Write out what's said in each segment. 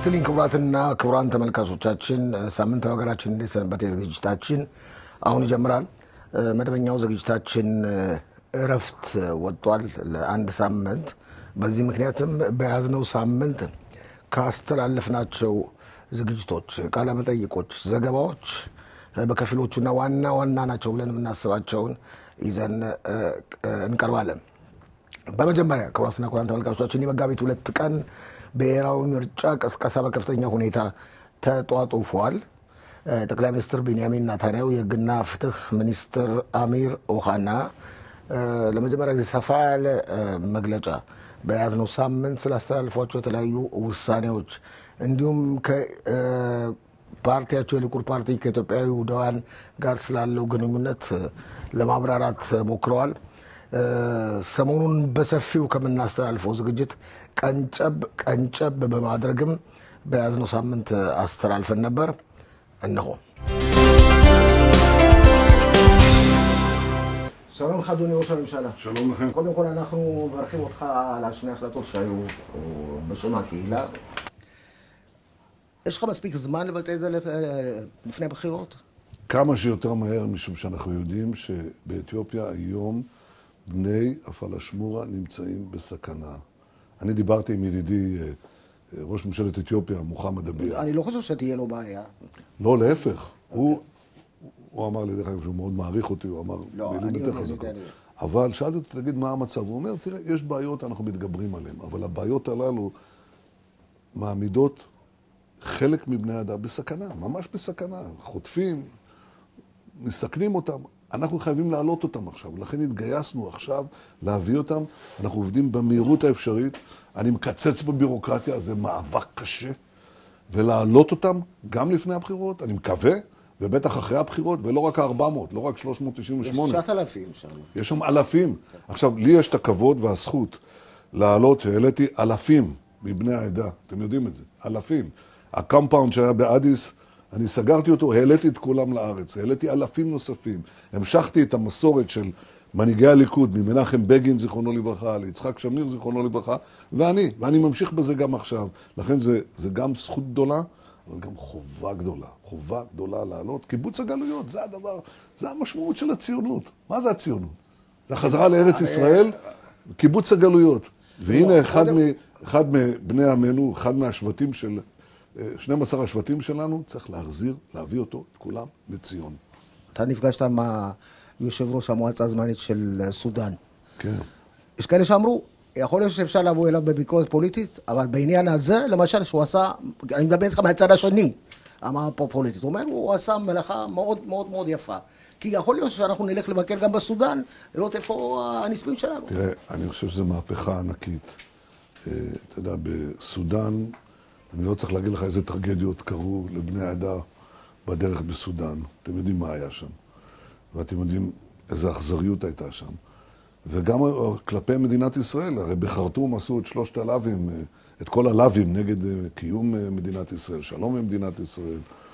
ይስጥልኝ ክቡራትና ክቡራን ተመልካቾቻችን፣ ሳምንታዊ ሀገራችን እንዴት ሰንበት ዝግጅታችን አሁን ይጀምራል። መደበኛው ዝግጅታችን እረፍት ወጥቷል ለአንድ ሳምንት። በዚህ ምክንያትም በያዝነው ሳምንት ካስተላለፍናቸው ዝግጅቶች፣ ቃለመጠይቆች፣ ዘገባዎች በከፊሎቹና ዋና ዋና ናቸው ብለን የምናስባቸውን ይዘን እንቀርባለን። በመጀመሪያ ክቡራትና ክቡራን ተመልካቾቻችን የመጋቢት ሁለት ቀን ብሔራዊ ምርጫ ቀስቀሳ በከፍተኛ ሁኔታ ተጧጡፏል። ጠቅላይ ሚኒስትር ቤንያሚን ናታንያሁ፣ የሕግና ፍትህ ሚኒስትር አሚር ኦሃና ለመጀመሪያ ጊዜ ሰፋ ያለ መግለጫ በያዝነው ሳምንት ስላስተላልፏቸው የተለያዩ ውሳኔዎች እንዲሁም ፓርቲያቸው የሊኩድ ፓርቲ ከኢትዮጵያዊ ውህዳውያን ጋር ስላለው ግንኙነት ለማብራራት ሞክረዋል። ሰሞኑን በሰፊው ከምናስተላልፈው ዝግጅት ቀንጨብ ቀንጨብ በማድረግም በያዝነው ሳምንት አስተላልፈን ነበር። እነሆ። שלום לך אדוני ראש הממשלה. שלום לכם. קודם כל אנחנו מברכים אותך על השני החלטות שהיו בשם הקהילה. יש לך מספיק זמן לבצע את זה לפני הבחירות? כמה שיותר מהר, משום שאנחנו יודעים שבאתיופיה היום בני הפלאשמורה נמצאים בסכנה. אני דיברתי עם ידידי אה, אה, ראש ממשלת אתיופיה, מוחמד אביה. אני לא חושב שתהיה לו בעיה. לא, להפך. הוא, הוא אמר לי, דרך אגב, שהוא מאוד מעריך אותי, הוא אמר לא, מילים אני יותר יודע, אני חזקות. יודע, אני יודע. אבל שאלתי אותו, תגיד, מה המצב? הוא אומר, תראה, יש בעיות, אנחנו מתגברים עליהן, אבל הבעיות הללו מעמידות חלק מבני האדם בסכנה, ממש בסכנה. חוטפים, מסכנים אותם. אנחנו חייבים להעלות אותם עכשיו, לכן התגייסנו עכשיו להביא אותם. אנחנו עובדים במהירות האפשרית. אני מקצץ בבירוקרטיה, זה מאבק קשה. ולהעלות אותם גם לפני הבחירות, אני מקווה, ובטח אחרי הבחירות, ולא רק ה-400, לא רק יש 398. 9,000 שם. יש שם אלפים. עכשיו, לי יש את הכבוד והזכות להעלות, שהעליתי אלפים מבני העדה, אתם יודעים את זה, אלפים. הקומפאונד שהיה באדיס, אני סגרתי אותו, העליתי את כולם לארץ, העליתי אלפים נוספים. המשכתי את המסורת של מנהיגי הליכוד, ממנחם בגין, זיכרונו לברכה, ליצחק שמיר, זיכרונו לברכה, ואני, ואני ממשיך בזה גם עכשיו. לכן זה, זה גם זכות גדולה, אבל גם חובה גדולה. חובה גדולה לעלות. קיבוץ הגלויות, זה הדבר, זה המשמעות של הציונות. מה זה הציונות? זה החזרה לארץ ישראל, קיבוץ הגלויות. והנה אחד, מ, אחד מבני עמנו, אחד מהשבטים של, אה, 12 השבטים שלנו, צריך להחזיר, להביא אותו, את כולם, לציון. אתה נפגשת עם יושב ראש המועצה הזמנית של סודאן. כן. יש כאלה שאמרו, יכול להיות שאפשר לבוא אליו בביקורת פוליטית, אבל בעניין הזה, למשל, שהוא עשה, אני מדבר איתך מהצד השני, אמר פה פוליטית, הוא אומר, הוא עשה מלאכה מאוד מאוד מאוד יפה. כי יכול להיות שאנחנו נלך לבקר גם בסודאן, לראות איפה הנספים שלנו. תראה, אני חושב שזו מהפכה ענקית. אה, אתה יודע, בסודאן, אני לא צריך להגיד לך איזה טרגדיות קרו לבני העדה בדרך בסודאן. אתם יודעים מה היה שם. ואתם יודעים איזו אכזריות הייתה שם. וגם כלפי מדינת ישראל, הרי בחרטום עשו את שלושת הלאווים, אה, את כל הלאווים נגד אה, קיום אה, מדינת ישראל, שלום עם מדינת ישראל.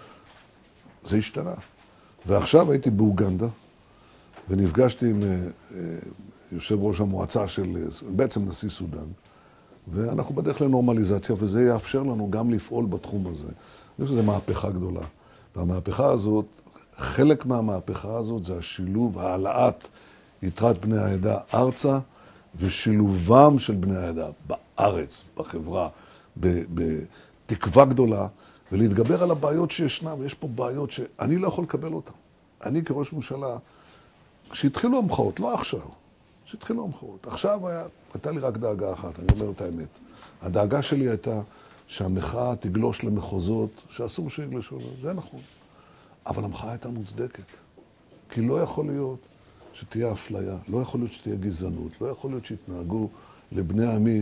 זה השתנה. ועכשיו הייתי באוגנדה, ונפגשתי עם אה, אה, יושב ראש המועצה של, אה, בעצם נשיא סודאן, ואנחנו בדרך לנורמליזציה, וזה יאפשר לנו גם לפעול בתחום הזה. אני חושב שזו מהפכה גדולה. והמהפכה הזאת, חלק מהמהפכה הזאת זה השילוב, העלאת יתרת בני העדה ארצה, ושילובם של בני העדה בארץ, בחברה, ב- בתקווה גדולה, ולהתגבר על הבעיות שישנן, ויש פה בעיות שאני לא יכול לקבל אותן. אני כראש ממשלה, כשהתחילו המחאות, לא עכשיו, כשהתחילו המחאות, עכשיו היה, הייתה לי רק דאגה אחת, אני אומר את האמת. הדאגה שלי הייתה שהמחאה תגלוש למחוזות שאסור שיגלשו, זה נכון. אבל המחאה הייתה מוצדקת. כי לא יכול להיות שתהיה אפליה, לא יכול להיות שתהיה גזענות, לא יכול להיות שיתנהגו לבני עמי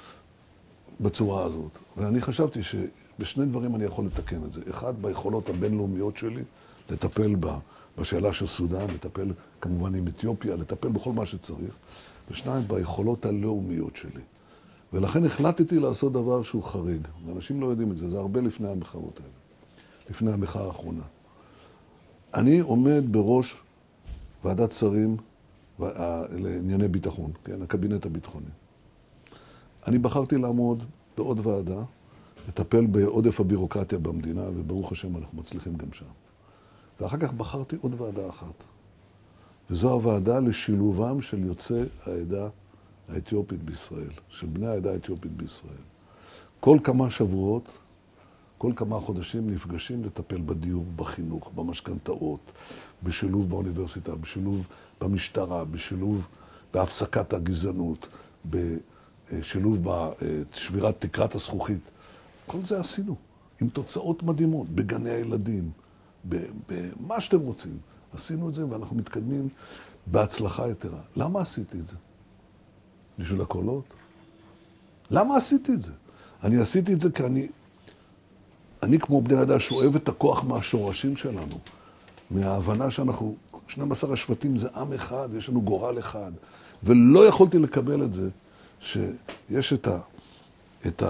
בצורה הזאת. ואני חשבתי שבשני דברים אני יכול לתקן את זה. אחד, ביכולות הבינלאומיות שלי, לטפל בה, בשאלה של סודאן, לטפל כמובן עם אתיופיה, לטפל בכל מה שצריך. ושניים, ביכולות הלאומיות שלי. ולכן החלטתי לעשות דבר שהוא חריג. ואנשים לא יודעים את זה, זה הרבה לפני המחאות האלה. לפני המחאה האחרונה. אני עומד בראש ועדת שרים לענייני ביטחון, כן, הקבינט הביטחוני. אני בחרתי לעמוד בעוד ועדה לטפל בעודף הבירוקרטיה במדינה, וברוך השם אנחנו מצליחים גם שם. ואחר כך בחרתי עוד ועדה אחת, וזו הוועדה לשילובם של יוצאי העדה האתיופית בישראל, של בני העדה האתיופית בישראל. כל כמה שבועות, כל כמה חודשים נפגשים לטפל בדיור, בחינוך, במשכנתאות, בשילוב באוניברסיטה, בשילוב במשטרה, בשילוב בהפסקת הגזענות, בשילוב בשבירת תקרת הזכוכית. כל זה עשינו, עם תוצאות מדהימות, בגני הילדים, במה שאתם רוצים. עשינו את זה ואנחנו מתקדמים בהצלחה יתרה. למה עשיתי את זה? בשביל הקולות? למה עשיתי את זה? אני עשיתי את זה כי אני, אני כמו בני אדם שואב את הכוח מהשורשים שלנו, מההבנה שאנחנו, 12 השבטים זה עם אחד, יש לנו גורל אחד, ולא יכולתי לקבל את זה שיש את, ה, את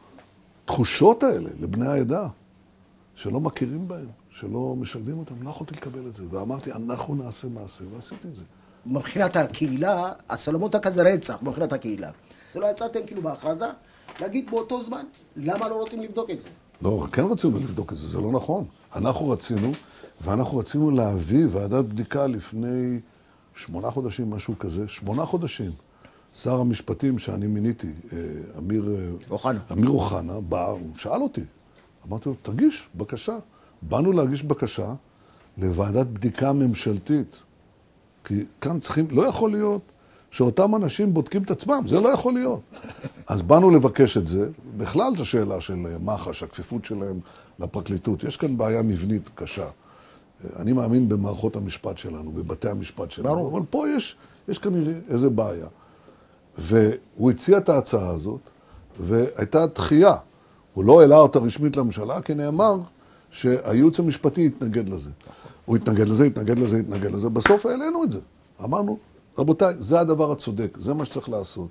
התחושות האלה לבני העדה, שלא מכירים בהם, שלא משלבים אותם, לא יכולתי לקבל את זה. ואמרתי, אנחנו נעשה מעשה, ועשיתי את זה. מבחינת הקהילה, הסלומות כזה רצח, מבחינת הקהילה. זה לא יצאתם כאילו בהכרזה, להגיד באותו זמן, למה לא רוצים לבדוק את זה? לא, כן רצינו לבדוק את זה, זה לא נכון. אנחנו רצינו, ואנחנו רצינו להביא ועדת בדיקה לפני שמונה חודשים, משהו כזה, שמונה חודשים. שר המשפטים שאני מיניתי, אה, אמיר אה, אוחנה, אמיר אוחנה, בא, הוא שאל אותי. אמרתי לו, תגיש בקשה. באנו להגיש בקשה לוועדת בדיקה ממשלתית. כי כאן צריכים, לא יכול להיות שאותם אנשים בודקים את עצמם, זה לא יכול להיות. אז באנו לבקש את זה, בכלל זו שאלה של מח"ש, הכפיפות שלהם לפרקליטות. יש כאן בעיה מבנית קשה. אני מאמין במערכות המשפט שלנו, בבתי המשפט שלנו, ברור. אבל פה יש, יש כנראה איזה בעיה. והוא הציע את ההצעה הזאת, והייתה דחייה. הוא לא העלה אותה רשמית לממשלה, כי נאמר שהייעוץ המשפטי יתנגד לזה. הוא יתנגד לזה, יתנגד לזה, יתנגד לזה. בסוף העלינו את זה. אמרנו, רבותיי, זה הדבר הצודק, זה מה שצריך לעשות.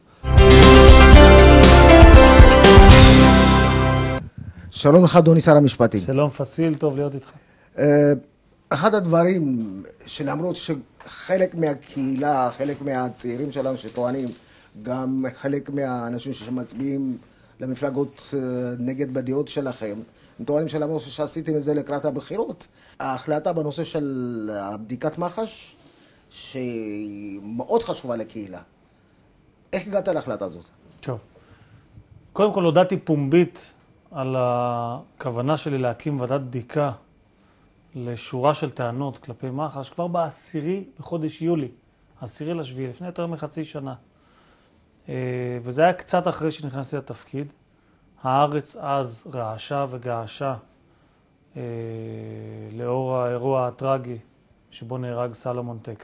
שלום לך, אדוני שר המשפטים. שלום פסיל, טוב להיות איתך. אה, אחד הדברים שלמרות שחלק מהקהילה, חלק מהצעירים שלנו שטוענים, גם חלק מהאנשים שמצביעים למפלגות אה, נגד בדעות שלכם, הם טוענים שלמרות שעשיתם את זה לקראת הבחירות, ההחלטה בנושא של בדיקת מח"ש, שהיא מאוד חשובה לקהילה. איך הגעת להחלטה הזאת? טוב. קודם כל הודעתי פומבית על הכוונה שלי להקים ועדת בדיקה לשורה של טענות כלפי מח"ש כבר בעשירי בחודש יולי, עשירי לשביעי, לפני יותר מחצי שנה. אה, וזה היה קצת אחרי שנכנסתי לתפקיד. הארץ אז רעשה וגעשה אה, לאור האירוע הטרגי שבו נהרג סלומון טקה.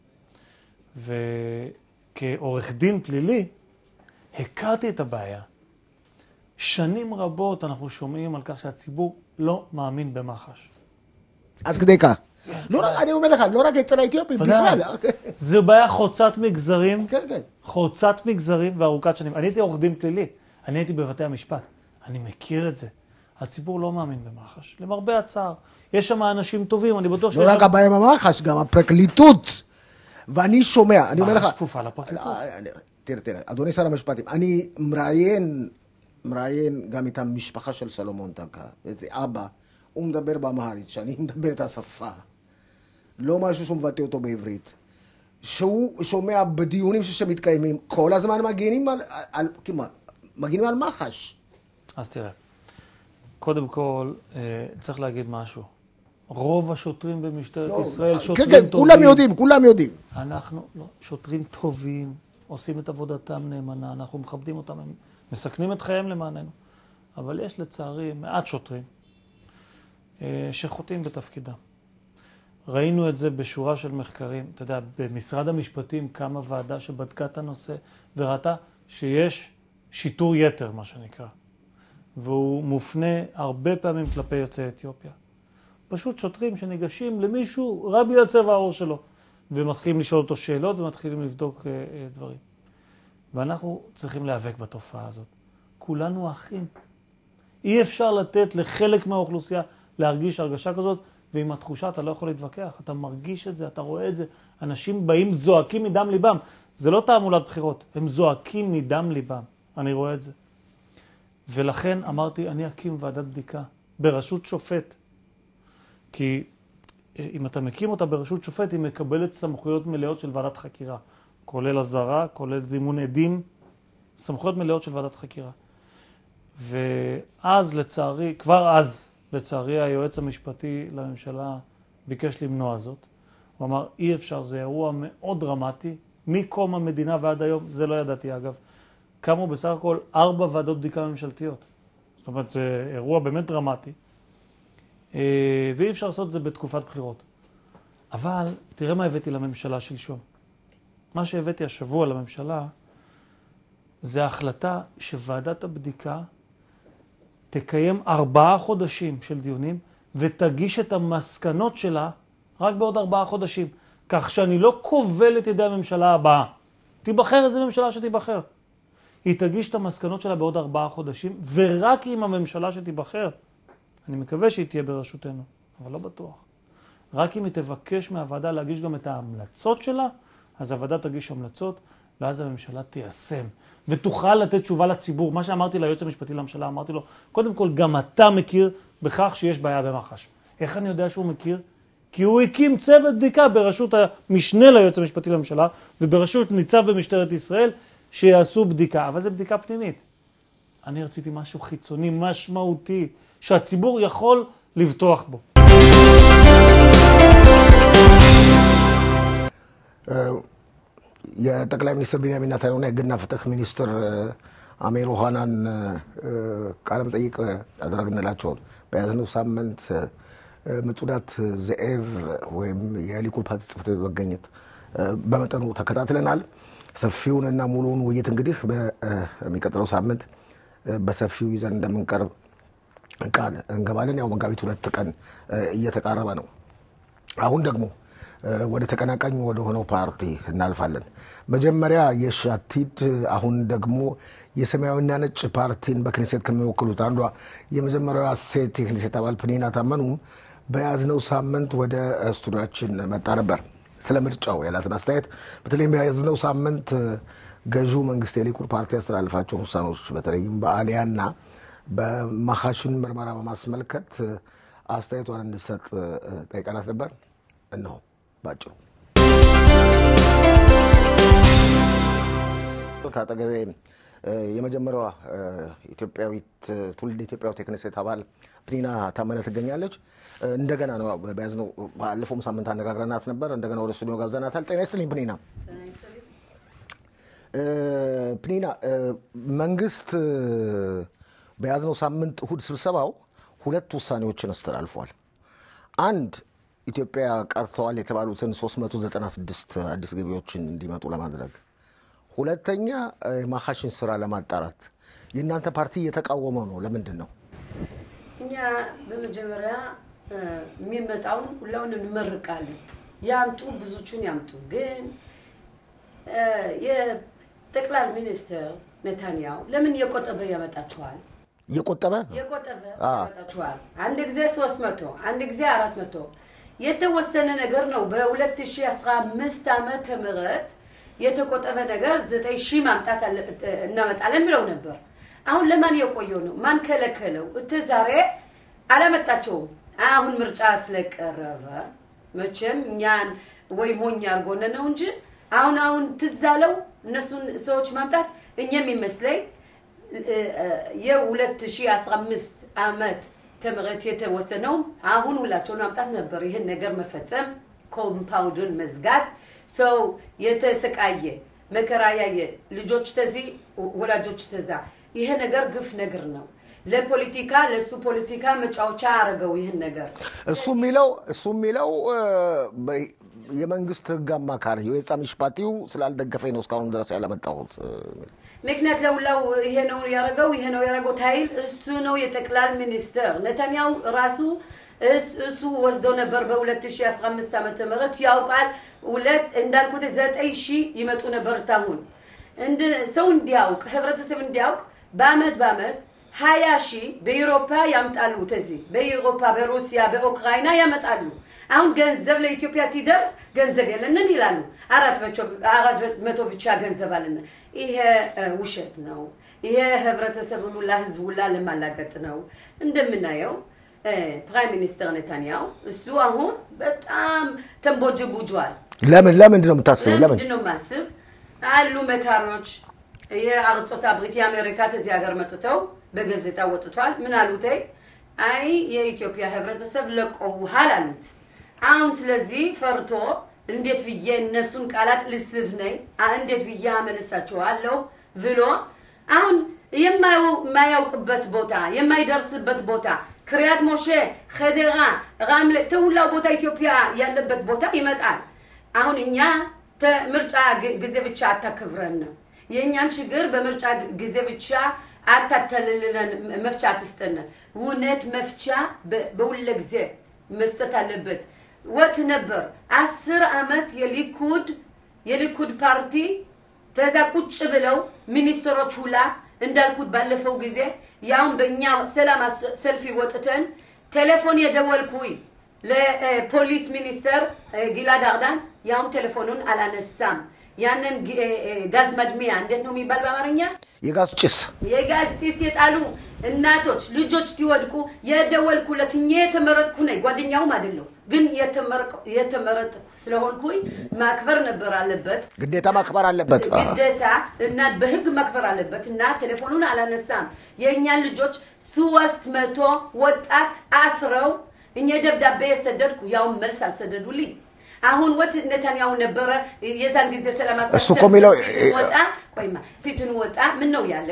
וכעורך דין פלילי, הכרתי את הבעיה. שנים רבות אנחנו שומעים על כך שהציבור לא מאמין במח"ש. עד כדי כך. לא רק, אני אומר לך, לא רק אצל האתיופים, בכלל. זו בעיה חוצת מגזרים, כן, כן. חוצת מגזרים וארוכת שנים. אני הייתי עורך דין פלילי, אני הייתי בבתי המשפט. אני מכיר את זה. הציבור לא מאמין במח"ש, למרבה הצער. יש שם אנשים טובים, אני בטוח שיש... לא רק הבעיה במח"ש, גם הפרקליטות. ואני שומע, אני אומר לך... מח"ש כפופה לפרקליטות. אה, תראה, תראה, אדוני שר המשפטים, אני מראיין, מראיין גם את המשפחה של סלומון טקה, את אבא, הוא מדבר באמהרית, שאני מדבר את השפה. לא משהו שהוא מבטא אותו בעברית. שהוא שומע בדיונים שמתקיימים, כל הזמן מגינים על, על, כמעט, מגינים על מח"ש. אז תראה, קודם כל, אה, צריך להגיד משהו. רוב השוטרים במשטרת לא, ישראל כן, שוטרים כן, טובים. כן, כן, כולם יודעים, כולם יודעים. אנחנו, לא, שוטרים טובים, עושים את עבודתם נאמנה, אנחנו מכבדים אותם, הם מסכנים את חייהם למעננו. אבל יש לצערי מעט שוטרים אה, שחוטאים בתפקידם. ראינו את זה בשורה של מחקרים. אתה יודע, במשרד המשפטים קמה ועדה שבדקה את הנושא וראתה שיש שיטור יתר, מה שנקרא. והוא מופנה הרבה פעמים כלפי יוצאי אתיופיה. פשוט שוטרים שניגשים למישהו רק בגלל צבע העור שלו, ומתחילים לשאול אותו שאלות ומתחילים לבדוק uh, uh, דברים. ואנחנו צריכים להיאבק בתופעה הזאת. כולנו אחים. אי אפשר לתת לחלק מהאוכלוסייה להרגיש הרגשה כזאת, ועם התחושה אתה לא יכול להתווכח. אתה מרגיש את זה, אתה רואה את זה. אנשים באים, זועקים מדם ליבם. זה לא תעמולת בחירות, הם זועקים מדם ליבם. אני רואה את זה. ולכן אמרתי, אני אקים ועדת בדיקה בראשות שופט. כי אה, אם אתה מקים אותה בראשות שופט, היא מקבלת סמכויות מלאות של ועדת חקירה, כולל אזהרה, כולל זימון עדים, סמכויות מלאות של ועדת חקירה. ואז לצערי, כבר אז, לצערי, היועץ המשפטי לממשלה ביקש למנוע זאת. הוא אמר, אי אפשר, זה אירוע מאוד דרמטי, מקום המדינה ועד היום, זה לא ידעתי אגב, קמו בסך הכל ארבע ועדות בדיקה ממשלתיות. זאת אומרת, זה אירוע באמת דרמטי, אה, ואי אפשר לעשות את זה בתקופת בחירות. אבל תראה מה הבאתי לממשלה שלשום. מה שהבאתי השבוע לממשלה זה החלטה שוועדת הבדיקה תקיים ארבעה חודשים של דיונים ותגיש את המסקנות שלה רק בעוד ארבעה חודשים. כך שאני לא כובל את ידי הממשלה הבאה. תיבחר איזה ממשלה שתיבחר. היא תגיש את המסקנות שלה בעוד ארבעה חודשים, ורק עם הממשלה שתיבחר, אני מקווה שהיא תהיה בראשותנו, אבל לא בטוח. רק אם היא תבקש מהוועדה להגיש גם את ההמלצות שלה, אז הוועדה תגיש המלצות, ואז הממשלה תיישם, ותוכל לתת תשובה לציבור. מה שאמרתי ליועץ המשפטי לממשלה, אמרתי לו, קודם כל, גם אתה מכיר בכך שיש בעיה במח"ש. איך אני יודע שהוא מכיר? כי הוא הקים צוות בדיקה בראשות המשנה ליועץ המשפטי לממשלה, ובראשות ניצב במשטרת ישראל, שיעשו בדיקה. אבל זו בדיקה פנימית. אני רציתי משהו חיצוני, משמעותי, שהציבור יכול לבטוח בו. የጠቅላይ ሚኒስትር ቢንያሚን ኔታንያሁና የሕግና ፍትህ ሚኒስትር አሚር ኦሃናን ቃለ መጠይቅ ያደረግንላቸውን በያዝነው ሳምንት ምጹዳት ዘኤቭ ወይም የሊኩድ ፓርቲ ጽሕፈት ቤት መገኘት በመጠኑ ተከታትለናል። ሰፊውንና ሙሉውን ውይይት እንግዲህ በሚቀጥለው ሳምንት በሰፊው ይዘን እንደምንቀርብ ቃል እንገባለን። ያው መጋቢት ሁለት ቀን እየተቃረበ ነው። አሁን ደግሞ ወደ ተቀናቃኝ ወደ ሆነው ፓርቲ እናልፋለን። መጀመሪያ የሻቲድ አሁን ደግሞ የሰማያዊና ነጭ ፓርቲን በክኔሴት ከሚወክሉት አንዷ የመጀመሪያዋ ሴት የክኔሴት አባል ፕኒና ታመኑ በያዝነው ሳምንት ወደ ስቱዲያችን መጣ ነበር። ስለ ምርጫው ያላትን አስተያየት በተለይም በያዝነው ሳምንት ገዢው መንግስት የሊኩድ ፓርቲ ያስተላልፋቸውን ውሳኔዎች በተለይም በአሊያና በማሐሽን ምርመራ በማስመልከት አስተያየቷን እንድሰጥ ጠይቀናት ነበር። እነሆ ባጭሩ ከአጠገቤ የመጀመሪያዋ ኢትዮጵያዊት ትውልድ ኢትዮጵያዊት የክኔሴት አባል ፕኒና ታመነ ትገኛለች። እንደገና ነው በያዝነው ባለፈውም ሳምንት አነጋግረናት ነበር። እንደገና ወደ ስቱዲዮ ጋብዘናታል። ጤና ይስጥልኝ ፕኒና። ፕኒና መንግስት በያዝነው ሳምንት እሁድ ስብሰባው ሁለት ውሳኔዎችን አስተላልፏል። አንድ ኢትዮጵያ ቀርተዋል የተባሉትን 396 አዲስ ገቢዎችን እንዲመጡ ለማድረግ፣ ሁለተኛ የማሐሽን ስራ ለማጣራት የእናንተ ፓርቲ እየተቃወመ ነው። ለምንድን ነው? እኛ በመጀመሪያ የሚመጣውን ሁላውን እንመርቃለን። ያምጡ፣ ብዙቹን ያምጡ። ግን የጠቅላይ ሚኒስትር ኔታንያሁ ለምን እየቆጠበ ያመጣችኋል? እየቆጠበ የቆጠበ ያመጣችኋል። አንድ ጊዜ ሶስት መቶ አንድ ጊዜ አራት መቶ የተወሰነ ነገር ነው። በ2015 ዓመተ ምህረት የተቆጠበ ነገር ዘጠኝ ሺህ ማምጣት እናመጣለን ብለው ነበር። አሁን ለማን የቆየው ነው? ማን ከለከለው? እተ ዛሬ አላመጣቸውም። አሁን ምርጫ ስለቀረበ መቼም እኛን ወይ ሞኝ አድርጎን ነው እንጂ አሁን አሁን ትዝ አለው እነሱን ሰዎች ማምጣት እኛም ይመስለኝ የ2015 ዓመት ትምህርት የተወሰነው አሁን ሁላቸውን ማምጣት ነበር። ይህን ነገር መፈጸም፣ ኮምፓውንዱን መዝጋት፣ ሰው የተሰቃየ መከራ ያየ ልጆች ተዚህ ወላጆች ተዛ ይሄ ነገር ግፍ ነገር ነው። ለፖለቲካ ለእሱ ፖለቲካ መጫወቻ አረገው ይህን ነገር እሱ የሚለው እሱ የሚለው የመንግስት ህግ አማካሪ የወጣ ሚሽፓቲው ስላልደገፈኝ ነው እስካሁን ድረስ ያለመጣሁት። ምክንያት ለሁላው ይሄ ነው ያደረገው ይሄ ነው ያደረገው ታይል እሱ ነው የጠቅላይ ሚኒስትር ነታንያሁ ራሱ እሱ ወስዶ ነበር በ2015 ዓመተ ምህረት ያውቃል። ሁለት እንዳልኩት ዘጠኝ ሺህ ይመጡ ነበር። ታሁን ሰው እንዲያውቅ ህብረተሰብ እንዲያውቅ በአመት በአመት ሀያ ሺህ በኢሮፓ ያምጣሉ። ተዚህ በኢሮፓ በሩሲያ በኡክራይና ያመጣሉ። አሁን ገንዘብ ለኢትዮጵያ ትደርስ ገንዘብ የለንም ይላሉ። አራት መቶ ብቻ ገንዘብ አለን። ይሄ እ፣ ውሸት ነው። ይሄ ህብረተሰብን ሁላ ህዝብ ሁላ ለማላገጥ ነው። እንደምናየው እ፣ ፕራይም ሚኒስተር ነታንያው እሱ አሁን በጣም ተንቦጅቡጇል። ለምን ለምንድን ነው የምታስበው? ለምን ምንድን ነው ማስብ አሉ መካሪዎች የአርጾት አብሪት የአሜሪካ እዚህ ሀገር መጥተው በጋዜጣ ወጥቷል። ምን አሉት? አይ የኢትዮጵያ ህብረተሰብ ለቆውሃል አሉት። አሁን ስለዚህ ፈርቶ እንዴት ብዬ እነሱን ቃላት ልስብ ነኝ አ- እንዴት ብዬ አመነሳቸዋለሁ ብሎ አሁን የማያው- የማያውቅበት ቦታ የማይደርስበት ቦታ ክሪያት ሞሼ፣ ኸዴራ፣ ራምለ ተሁላው ቦታ ኢትዮጵያ ያለበት ቦታ ይመጣል። አሁን እኛ ተ- ምርጫ ግ- ጊዜ ብቻ አታክብረን ነው የእኛን ችግር በምርጫ ግ- ጊዜ ብቻ አታተልልለን፣ መፍቻ አትስጠን። እውነት መፍቻ በ- በሁለ ጊዜ መስጠት አለበት። ወት ነበር አስር አመት የሊኩድ የሊኩድ ፓርቲ ተዛ ቁጭ ብለው ሚኒስትሮች ሁላ እንዳልኩት ባለፈው ጊዜ ያውን በእኛ ሰላም አስ- ሰልፊ ወጥተን ቴሌፎን የደወልኩኝ ለፖሊስ ሚኒስተር እ፣ ጊላድ አርዳን ያውን ቴሌፎኑን አላነሳም። ያንን ጊ- እ፣ እ፣ ጋዝ መድሚያ እንዴት ነው የሚባል በአማርኛ? የጋዝ ጭስ የጋዝ ጢስ የጣሉ እናቶች ልጆች ሲወድቁ የደወልኩለት እኛ የተመረጥኩ ነኝ፣ ጓደኛውም አይደለሁ ግን የተመረቅ- የተመረጥኩ ስለሆንኩኝ ማክበር ነበር አለበት ግዴታ ማክበር አለበት። አ- ግዴታ እና በህግ ማክበር አለበት እና ቴሌፎኑን አላነሳም። የእኛን ልጆች ሶስት መቶ ወጣት አስረው እኛ ደብዳቤ የሰደድኩ ያውን መልስ አልሰደዱልኝ። አሁን ወት ነታንያሁ ነበረ የዛን ጊዜ ሰላማሳ እሱ እኮ የሚለው- ፊትን ወጣ ቆይማ ፊትን ወጣ ምን ነው ያለ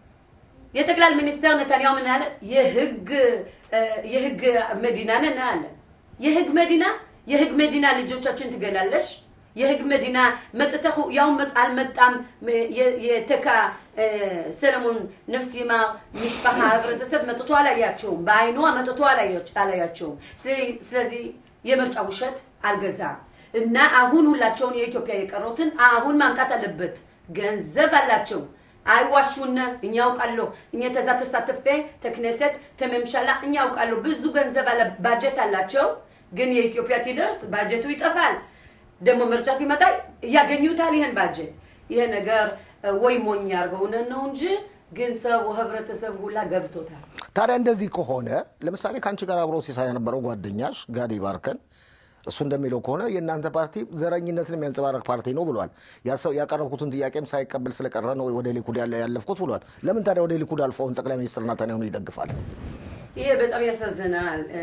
የጠቅላይ ሚኒስትር ነታንያሁ ምን አለ? የህግ እ፣ የህግ መዲና ነን አለ። የህግ መዲና የህግ መዲና ልጆቻችን ትገላለሽ። የህግ መዲና መጥተሁ ያው መጥ አልመጣም የ- የተካ እ፣ ሰለሞን ነፍስ ይማር ሚሽፓሃ ህብረተሰብ መጥቶ አላያቸውም። በአይኗ መጥቶ አላያች- አላያቸውም። ስለ- ስለዚህ የምርጫ ውሸት አልገዛም እና አሁን ሁላቸውን የኢትዮጵያ የቀሩትን አሁን ማምጣት አለበት። ገንዘብ አላቸው። አይዋሹነ እኛ ያውቃለሁ። እኛ ተዛ ተሳትፌ ተክነሰት ተመምሻላ እኛ ያውቃለሁ። ብዙ ገንዘብ አለ፣ ባጀት አላቸው። ግን የኢትዮጵያ ሲደርስ ባጀቱ ይጠፋል። ደግሞ ምርጫት ይመጣ ያገኙታል ይህን ባጀት። ይሄ ነገር እ፣ ወይ ሞኝ ያርገውነን ነው እንጂ ግን ሰው ህብረተሰብ ሁላ ገብቶታል። ታዲያ እንደዚህ ከሆነ ለምሳሌ ከአንቺ ጋር አብሮ ሲሰራ የነበረው ጓደኛሽ ጋዲ ባርከን እሱ እንደሚለው ከሆነ የእናንተ ፓርቲ ዘረኝነትን የሚያንጸባረቅ ፓርቲ ነው ብሏል። ያሰው ያቀረብኩትን ጥያቄም ሳይቀበል ስለቀረ ነው ወደ ሊኩድ ያለ ያለፍኩት ብሏል። ለምን ታዲያ ወደ ሊኩድ አልፈውን ጠቅላይ ሚኒስትር ናታንያሁን ይደግፋል? ይሄ በጣም ያሳዝናል። እ፣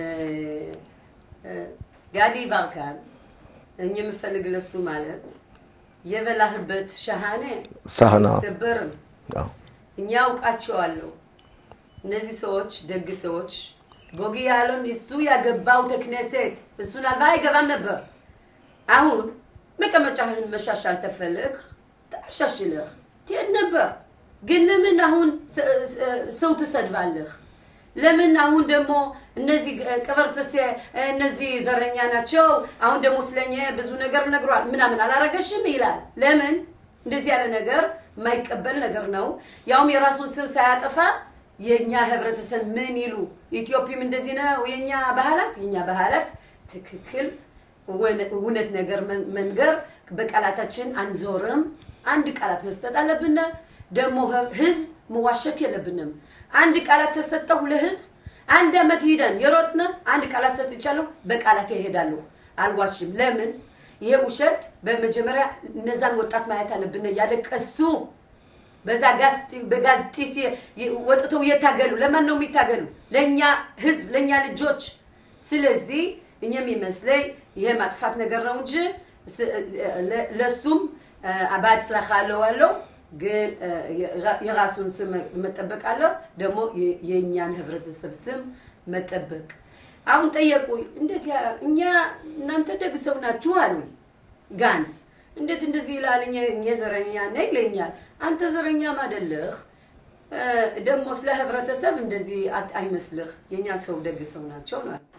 እ፣ ጋዲ ባርካን እኛ የምፈልግ ለሱ ማለት የበላህበት ሸሃኔ ሳህና አይሰበርም። አዎ። እኛ አውቃቸዋለሁ። እነዚህ ሰዎች ደግ ሰዎች ቦጊ ያሉን እሱ ያገባው ተክነሴት እሱን አልባ አይገባም ነበር። አሁን መቀመጫህን መሻሻል ተፈልግ ታሻሽልህ ትሄድ ነበር። ግን ለምን አሁን ስ- ስ- ሰው ትሰድባለህ? ለምን አሁን ደግሞ እነዚህ ቅብርትሴ እነዚህ ዘረኛ ናቸው፣ አሁን ደግሞ ስለኛ ብዙ ነገር ነግሯል ምናምን አላረገሽም ይላል። ለምን እንደዚህ ያለ ነገር የማይቀበል ነገር ነው። ያውም የራሱን ስም ሳያጠፋ የእኛ ህብረተሰብ ምን ይሉ ኢትዮጵያም እንደዚህ ነው የእኛ ባህላት የእኛ ባህላት ትክክል ወነ- እውነት ነገር መን- መንገር በቃላታችን አንዞርም። አንድ ቃላት መስጠት አለብን። ደግሞ ህ- ህዝብ መዋሸት የለብንም። አንድ ቃላት ተሰጠሁ ለህዝብ አንድ አመት ሂደን የሮጥነ አንድ ቃላት ሰጥቻለሁ፣ በቃላት ይሄዳለሁ፣ አልዋሽም። ለምን ይሄ ውሸት በመጀመሪያ እነዛን ወጣት ማየት አለብን። ያለቀሱ በዛ በጋዝ ጢስ ወጥተው እየታገሉ ለማን ነው የሚታገሉ? ለእኛ ህዝብ፣ ለእኛ ልጆች። ስለዚህ እኛ የሚመስለኝ ይሄ ማጥፋት ነገር ነው እንጂ ስ- ለ- ለሱም በአጽላካ አለዋለሁ ግን እ፣ የራ- የራሱን ስም መጠበቅ አለው። ደግሞ የ- የእኛን ህብረተሰብ ስም መጠበቅ። አሁን ጠየቁኝ፣ እንዴት ያ- እኛ እናንተ ደግ ሰው ናችሁ አሉኝ። ጋንዝ እንዴት እንደዚህ ይላል? እኛ እኛ ዘረኛ ነህ ይለኛል። አንተ ዘረኛም አይደለህ እ፣ ደግሞ ስለ ህብረተሰብ እንደዚህ አት- አይመስልህ። የእኛ ሰው ደግ ሰው ናቸው ነው ያልኩት።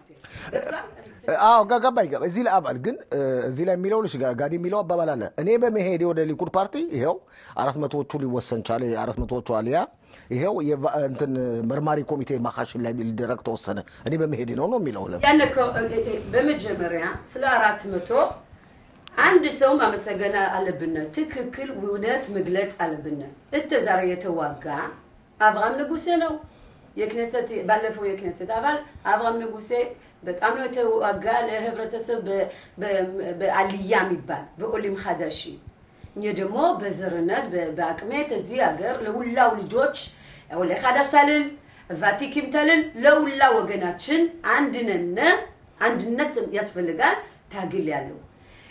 አዎ ጋ- ገባኝ ገባኝ። እዚህ ላይ አባል ግን እ፣ እዚህ ላይ የሚለው ልጅ ጋ- ጋዲ የሚለው አባባል አለ። እኔ በመሄዴ ወደ ሊኩድ ፓርቲ ይኸው አራት መቶዎቹ ሊወሰን ቻለ። አራት መቶዎቹ አልያ ይኸው የባ- እንትን መርማሪ ኮሚቴ ማካሽን ላይ ሊደረግ ተወሰነ። እኔ በመሄዴ ነው ነው የሚለው ለ ያን እኮ እ- እ- በመጀመሪያ ስለ አራት መቶ አንድ ሰው ማመሰገን አለብን። ትክክል እውነት መግለጽ አለብን። እተ ዛሬ የተዋጋ አብርሃም ንጉሴ ነው። የክነሰት ባለፈው የክነሰት አባል አብርሃም ንጉሴ በጣም ነው የተዋጋ ለህብረተሰብ በ- በ- በአልያ የሚባል በኦሊም ሀዳሺ እኛ ደግሞ በዘርነት በ- በአቅሜት እዚህ ሀገር ለሁላው ልጆች ወለ ሀዳሽ ታልል ቫቲኪም ታልል ለሁላ ወገናችን አንድነን አንድነት ያስፈልጋል። ታግል ያለው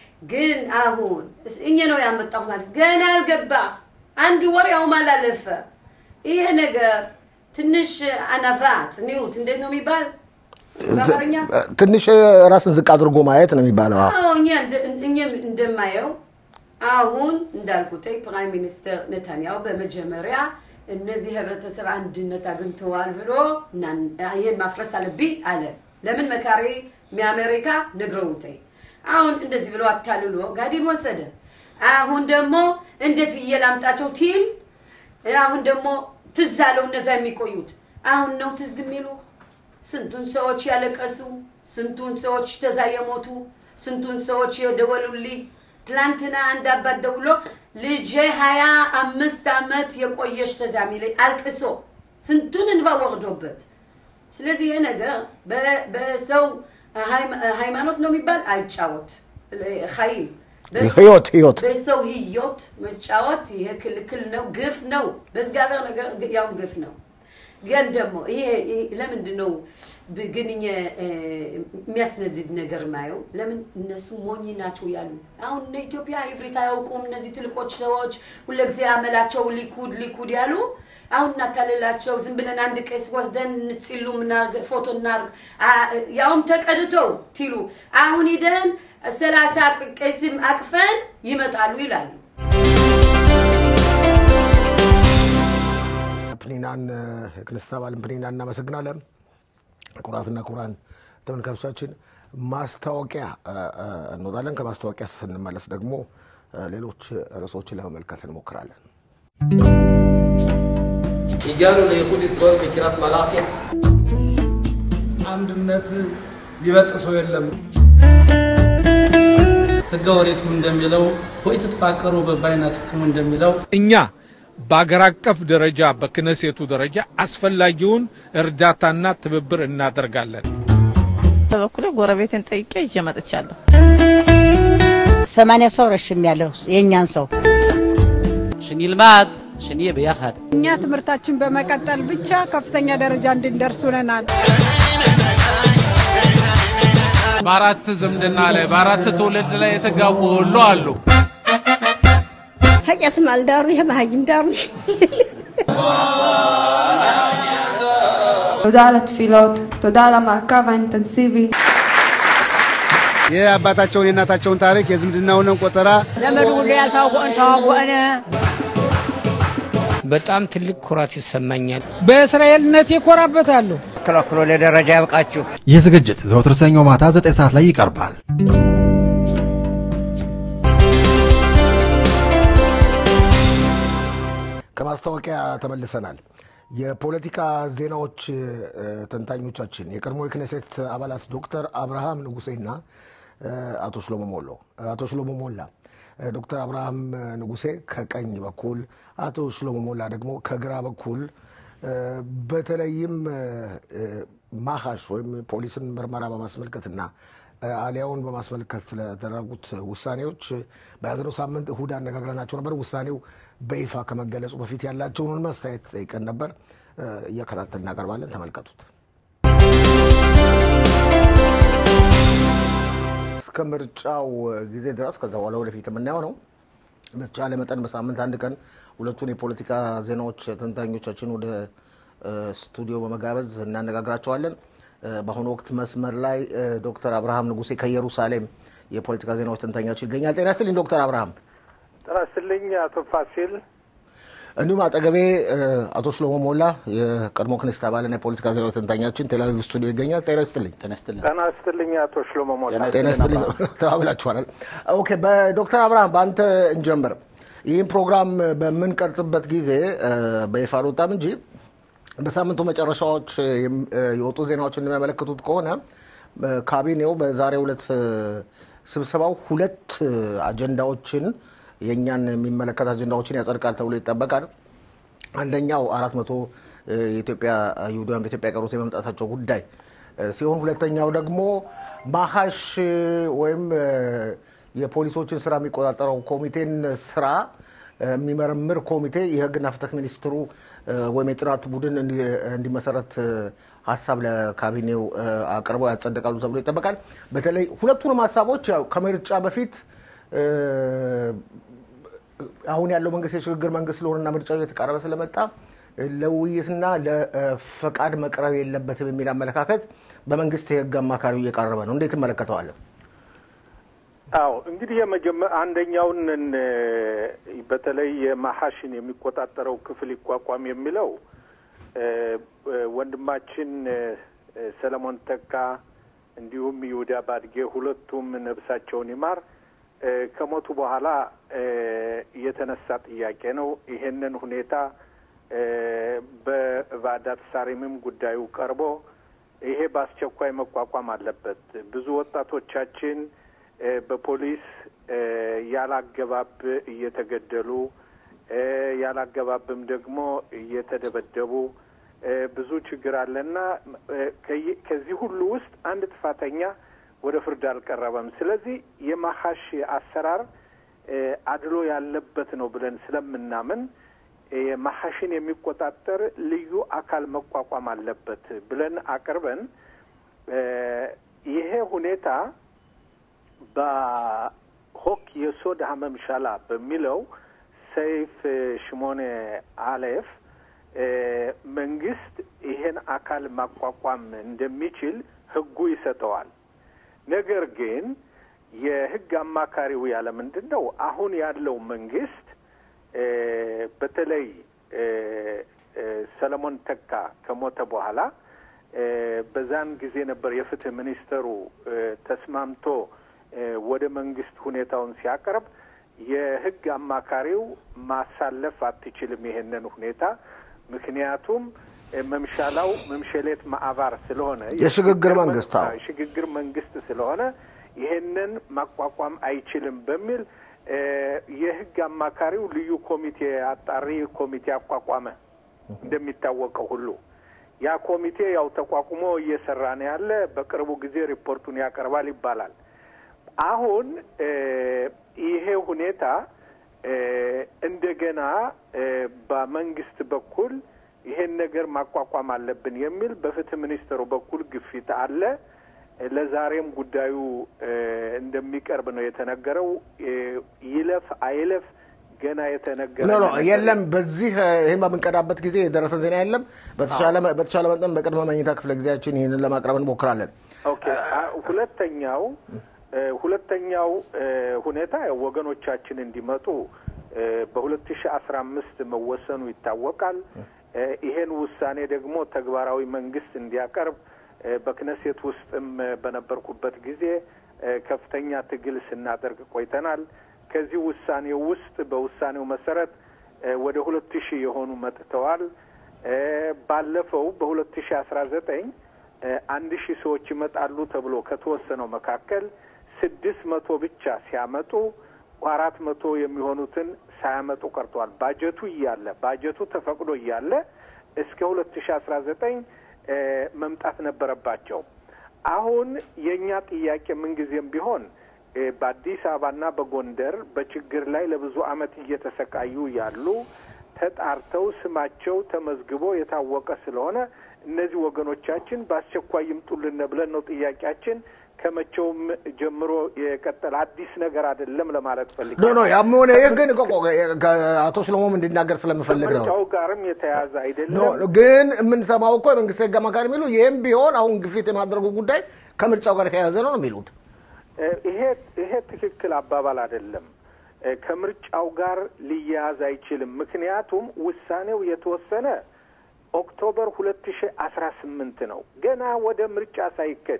ግን አሁን እስ- እኛ ነው ያመጣሁ ማለት ገና አልገባህ አንድ ወር ያውም አላለፈ ይሄ ነገር ትንሽ አናቫት ኒውት እንዴት ነው የሚባል በአማርኛ ትንሽ ራስን ዝቅ አድርጎ ማየት ነው የሚባለው። አዎ። አዎ እኛ እንደ- እኛም እንደማየው አሁን እንዳልኩት ፕራይም ሚኒስትር ነታንያሁ በመጀመሪያ እነዚህ ህብረተሰብ አንድነት አግኝተዋል ብሎ እና- ይህን ማፍረስ አለብኝ አለ። ለምን መካሪ የአሜሪካ ነግረውተኝ አሁን እንደዚህ ብሎ አታልሎ ጋዲን ወሰደ። አሁን ደግሞ እንዴት ብዬ ላምጣቸው ቲል አሁን ደግሞ ትዝ አለው እነዛ የሚቆዩት አሁን ነው ትዝ የሚሉህ ስንቱን ሰዎች ያለቀሱ፣ ስንቱን ሰዎች ተዛ የሞቱ፣ ስንቱን ሰዎች የደወሉልኝ። ትላንትና አንድ አባት ደውሎ ልጄ ሀያ አምስት ዓመት የቆየች ተዛ የሚለኝ አልቅሶ ስንቱን እንባ ወርዶበት። ስለዚህ ይህ ነገር በ- በሰው ሃይማ- ሃይማኖት ነው የሚባል አይጫወት ሀይም ህይወት ህይወት በሰው ህይወት መጫወት ይሄ ክልክል ነው፣ ግፍ ነው። በእግዚአብሔር ነገር ያውም ግፍ ነው። ግን ደግሞ ይሄ ይሄ ለምንድን ነው ብ- ግን እኛ እ፣ የሚያስነድድ ነገር ማየው? ለምን እነሱ ሞኝ ናቸው ያሉ። አሁን እነ ኢትዮጵያ ኢብሪት አያውቁም እነዚህ ትልቆች ሰዎች ሁለጊዜ አመላቸው ሊኩድ ሊኩድ ያሉ አሁን እናታልላቸው ዝም ብለን አንድ ቄስ ወስደን እንጽሉ ምናርግ ፎቶ እናርግ አ- ያውም ተቀድተው ቲሉ አሁን ሂደን ሰላሳ ቄስም አቅፈን ይመጣሉ ይላሉ። ፕኒናን የክንስት አባልን ፕኒናን እናመሰግናለን። ኩራትና ኩራን ተመልካቾቻችን ማስታወቂያ እ፣ እ፣ እንወጣለን። ከማስታወቂያ ስንመለስ ደግሞ እ፣ ሌሎች ርዕሶችን ለመመልከት እንሞክራለን። הגענו לאיחוד היסטורי בקריית מלאכי. አንድነት ሊበጥሰው የለም። ህገ ወሪቱ እንደሚለው ወይ ትትፋቀሩ በባይናትክሙ እንደሚለው እኛ በአገር አቀፍ ደረጃ በክነሴቱ ደረጃ አስፈላጊውን እርዳታና ትብብር እናደርጋለን። በበኩሌ ጎረቤትን ጠይቄ ይዤ መጥቻለሁ። ሰማንያ ሰው ረሽም ያለው የእኛን ሰው שנלמד, שנהיה ביחד. እኛ ትምህርታችን በመቀጠል ብቻ ከፍተኛ ደረጃ እንድንደርስ ሆነናል። በአራት ዝምድና ላይ በአራት ትውልድ ላይ የተጋቡ ሁሉ አሉ። ሀቄስም አልዳሩ የባህይም ዳሩ תודה על התפילות, תודה על המעקב האינטנסיבי. የአባታቸውን የእናታቸውን ታሪክ የዝምድናውንም ቆጠራ ዘመዱ ሁሉ ያልታወቀን ተዋወቀነ። በጣም ትልቅ ኩራት ይሰማኛል። በእስራኤልነት ይኮራበታለሁ። ክሎክሎ ለደረጃ ያብቃችሁ። ይህ ዝግጅት ዘወትር ሰኞ ማታ 9 ሰዓት ላይ ይቀርባል። ከማስታወቂያ ተመልሰናል። የፖለቲካ ዜናዎች እ፣ ተንታኞቻችን የቀድሞ የክኔሴት አባላት ዶክተር አብርሃም ንጉሴና እ፣ አቶ ሽሎሞ ሞሎ አቶ ሽሎሞ ሞላ እ፣ ዶክተር አብርሃም ንጉሴ ከቀኝ በኩል አቶ ሽሎሞ ሞላ ደግሞ ከግራ በኩል እ፣ በተለይም እ፣ እ፣ ማሃሽ ወይም ፖሊስን ምርመራ በማስመልከትና እ፣ አሊያውን በማስመልከት ስለተደረጉት ውሳኔዎች በያዝነው ሳምንት እሁድ አነጋግረናቸው ነበር። ውሳኔው በይፋ ከመገለጹ በፊት ያላቸውን አስተያየት ጠይቀን ነበር። እ፣ እያከታተል እናቀርባለን። ተመልከቱት። እስከ ምርጫው ጊዜ ድረስ ከዛ በኋላ ወደፊት የምናየው ነው። በተቻለ መጠን በሳምንት አንድ ቀን ሁለቱን የፖለቲካ ዜናዎች ተንታኞቻችን ወደ እ፣ ስቱዲዮ በመጋበዝ እናነጋግራቸዋለን። እ፣ በአሁኑ ወቅት መስመር ላይ እ፣ ዶክተር አብርሃም ንጉሴ ከኢየሩሳሌም የፖለቲካ ዜናዎች ተንታኛቸው ይገኛል። ጤና ይስጥልኝ ዶክተር አብርሃም። ጤና ይስጥልኝ አቶ ፋሲል። እንዲሁም አጠገቤ እ፣ አቶ ሽሎሞ ሞላ የቀድሞ ክኔስት አባልና የፖለቲካ ዜናዎች ተንታኛችን ቴልአቪቭ ስቱዲዮ ይገኛል። ጤና ይስጥልኝ። ጤና ይስጥልኝ አቶ ሽሎሞ ሞላ። ጤና ይስጥልኝ ተባብላችኋል። ኦኬ፣ በዶክተር አብርሃም በአንተ እንጀምር። ይህን ፕሮግራም በምንቀርጽበት ጊዜ እ፣ በይፋ አልወጣም እንጂ በሳምንቱ መጨረሻዎች የም- እ፣ የወጡ ዜናዎች እንደሚያመለክቱት ከሆነ እ፣ ካቢኔው በዛሬው ዕለት እ፣ ስብሰባው ሁለት አጀንዳዎችን የእኛን የሚመለከት አጀንዳዎችን ያጸድቃል ተብሎ ይጠበቃል። አንደኛው አራት መቶ የኢትዮጵያ ይሁዳውያን በኢትዮጵያ የቀሩት የመምጣታቸው ጉዳይ ሲሆን ሁለተኛው ደግሞ ማሀሽ ወይም የፖሊሶችን ስራ የሚቆጣጠረው ኮሚቴን ስራ የሚመረምር ኮሚቴ የህግና ፍትህ ሚኒስትሩ ወይም የጥናት ቡድን እንዲመሰረት ሀሳብ ለካቢኔው አቅርበው ያጸድቃሉ ተብሎ ይጠበቃል። በተለይ ሁለቱንም ሀሳቦች ያው ከምርጫ በፊት አሁን ያለው መንግስት የሽግግር መንግስት ስለሆነና ምርጫው እየተቃረበ ስለመጣ ለውይይትና ለፈቃድ መቅረብ የለበትም የሚል አመለካከት በመንግስት የህግ አማካሪው እየቀረበ ነው። እንዴት ትመለከተዋለን? አዎ እንግዲህ የመጀመ- አንደኛውን በተለይ የማሐሽን የሚቆጣጠረው ክፍል ይቋቋም የሚለው ወንድማችን ሰለሞን ተካ እንዲሁም ይሁዳ ባድጌ ሁለቱም ነብሳቸውን ይማር ከሞቱ በኋላ የተነሳ ጥያቄ ነው። ይሄንን ሁኔታ በቫዳት ሳሪምም ጉዳዩ ቀርቦ ይሄ በአስቸኳይ መቋቋም አለበት። ብዙ ወጣቶቻችን በፖሊስ ያላገባብ እየተገደሉ ያላገባብም ደግሞ እየተደበደቡ ብዙ ችግር አለና ከዚህ ሁሉ ውስጥ አንድ ጥፋተኛ ወደ ፍርድ አልቀረበም። ስለዚህ የማሀሽ አሰራር አድሎ ያለበት ነው ብለን ስለምናምን ማሀሽን የሚቆጣጠር ልዩ አካል መቋቋም አለበት ብለን አቅርበን ይሄ ሁኔታ በሆክ የሶድ ሀመምሻላ በሚለው ሰይፍ ሽሞኔ አሌፍ መንግስት ይሄን አካል ማቋቋም እንደሚችል ህጉ ይሰጠዋል። ነገር ግን የህግ አማካሪው ያለ ምንድን ነው አሁን ያለው መንግስት በተለይ ሰለሞን ተካ ከሞተ በኋላ በዛን ጊዜ ነበር የፍትህ ሚኒስተሩ ተስማምቶ ወደ መንግስት ሁኔታውን ሲያቀርብ የህግ አማካሪው ማሳለፍ አትችልም ይሄንን ሁኔታ ምክንያቱም መምሻላው መምሸሌት ማዕባር ስለሆነ የሽግግር መንግስት አዎ የሽግግር መንግስት ስለሆነ ይሄንን ማቋቋም አይችልም በሚል የህግ አማካሪው ልዩ ኮሚቴ አጣሪ ኮሚቴ አቋቋመ። እንደሚታወቀው ሁሉ ያ ኮሚቴ ያው ተቋቁሞ እየሰራ ነው ያለ። በቅርቡ ጊዜ ሪፖርቱን ያቀርባል ይባላል። አሁን ይሄ ሁኔታ እንደገና በመንግስት በኩል ይሄን ነገር ማቋቋም አለብን የሚል በፍትህ ሚኒስትሩ በኩል ግፊት አለ። ለዛሬም ጉዳዩ እንደሚቀርብ ነው የተነገረው። ይለፍ አይለፍ ገና የተነገረ ኖ ኖ የለም። በዚህ ይህን በምንቀዳበት ጊዜ የደረሰ ዜና የለም። በተሻለ በተሻለ መጠን በቅድመ መኝታ ክፍለ ጊዜያችን ይህንን ለማቅረብ እንሞክራለን። ኦኬ። ሁለተኛው ሁለተኛው ሁኔታ ወገኖቻችን እንዲመጡ በሁለት ሺ አስራ አምስት መወሰኑ ይታወቃል። ይሄን ውሳኔ ደግሞ ተግባራዊ መንግስት እንዲያቀርብ በክነሴት ውስጥም በነበርኩበት ጊዜ ከፍተኛ ትግል ስናደርግ ቆይተናል። ከዚህ ውሳኔው ውስጥ በውሳኔው መሰረት ወደ ሁለት ሺህ የሆኑ መጥተዋል። ባለፈው በሁለት ሺህ አስራ ዘጠኝ አንድ ሺህ ሰዎች ይመጣሉ ተብሎ ከተወሰነው መካከል ስድስት መቶ ብቻ ሲያመጡ አራት መቶ የሚሆኑትን ሳያመጡ ቀርተዋል። ባጀቱ እያለ ባጀቱ ተፈቅዶ እያለ እስከ ሁለት ሺህ አስራ ዘጠኝ መምጣት ነበረባቸው። አሁን የእኛ ጥያቄ ምንጊዜም ቢሆን በአዲስ አበባና በጎንደር በችግር ላይ ለብዙ ዓመት እየተሰቃዩ ያሉ ተጣርተው ስማቸው ተመዝግቦ የታወቀ ስለሆነ እነዚህ ወገኖቻችን በአስቸኳይ ይምጡልን ብለን ነው ጥያቄያችን። ከመቼውም ጀምሮ የቀጠለ አዲስ ነገር አይደለም ለማለት ፈልግ ኖ ኖ ያም ሆነ ይህ ግን አቶ ሽሎሞም እንዲናገር ስለምፈልግ ነው። ከምርጫው ጋርም የተያያዘ ኖ አይደለም። ግን የምንሰማው እኮ የመንግስት ህግ አማካሪ የሚሉ ይህም ቢሆን አሁን ግፊት የማድረጉ ጉዳይ ከምርጫው ጋር የተያያዘ ነው ነው የሚሉት። ይሄ ይሄ ትክክል አባባል አይደለም። ከምርጫው ጋር ሊያያዝ አይችልም። ምክንያቱም ውሳኔው የተወሰነ ኦክቶበር ሁለት ሺ አስራ ስምንት ነው ገና ወደ ምርጫ ሳይከድ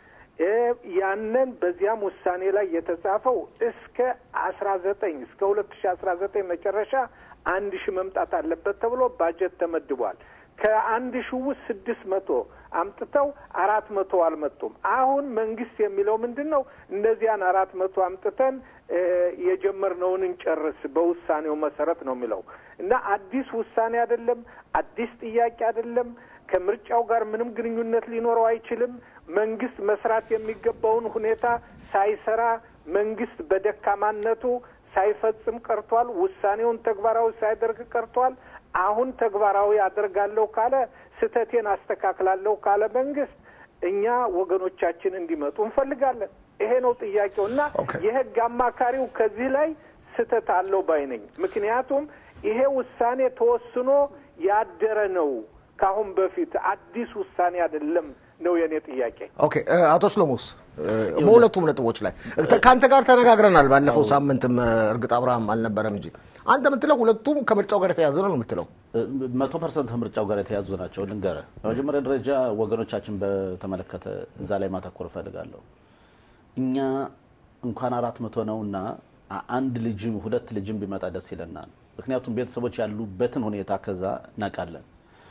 ያንን በዚያም ውሳኔ ላይ የተጻፈው እስከ አስራ ዘጠኝ እስከ ሁለት ሺ አስራ ዘጠኝ መጨረሻ አንድ ሺህ መምጣት አለበት ተብሎ ባጀት ተመድቧል። ከአንድ ሺህ ውስጥ ስድስት መቶ አምጥተው አራት መቶ አልመጡም። አሁን መንግስት የሚለው ምንድን ነው? እነዚያን አራት መቶ አምጥተን የጀመርነውን እንጨርስ በውሳኔው መሰረት ነው የሚለው እና አዲስ ውሳኔ አይደለም፣ አዲስ ጥያቄ አይደለም። ከምርጫው ጋር ምንም ግንኙነት ሊኖረው አይችልም። መንግስት መስራት የሚገባውን ሁኔታ ሳይሰራ መንግስት በደካማነቱ ሳይፈጽም ቀርቷል። ውሳኔውን ተግባራዊ ሳያደርግ ቀርቷል። አሁን ተግባራዊ አደርጋለሁ ካለ ስህተቴን አስተካክላለሁ ካለ መንግስት እኛ ወገኖቻችን እንዲመጡ እንፈልጋለን። ይሄ ነው ጥያቄው እና የህግ አማካሪው ከዚህ ላይ ስህተት አለው ባይ ነኝ። ምክንያቱም ይሄ ውሳኔ ተወስኖ ያደረ ነው። ከአሁን በፊት አዲስ ውሳኔ አይደለም ነው የኔ ጥያቄ። ኦኬ አቶ ሽሎሞስ በሁለቱም ነጥቦች ላይ ከአንተ ጋር ተነጋግረናል። ባለፈው ሳምንትም እርግጥ አብርሃም አልነበረም እንጂ አንተ የምትለው ሁለቱም ከምርጫው ጋር የተያዘ ነው የምትለው? መቶ ፐርሰንት ከምርጫው ጋር የተያዙ ናቸው። ልንገርህ፣ በመጀመሪያ ደረጃ ወገኖቻችን በተመለከተ እዛ ላይ ማተኮር እፈልጋለሁ። እኛ እንኳን አራት መቶ ነው እና አንድ ልጅም ሁለት ልጅም ቢመጣ ደስ ይለናል። ምክንያቱም ቤተሰቦች ያሉበትን ሁኔታ ከዛ እናውቃለን።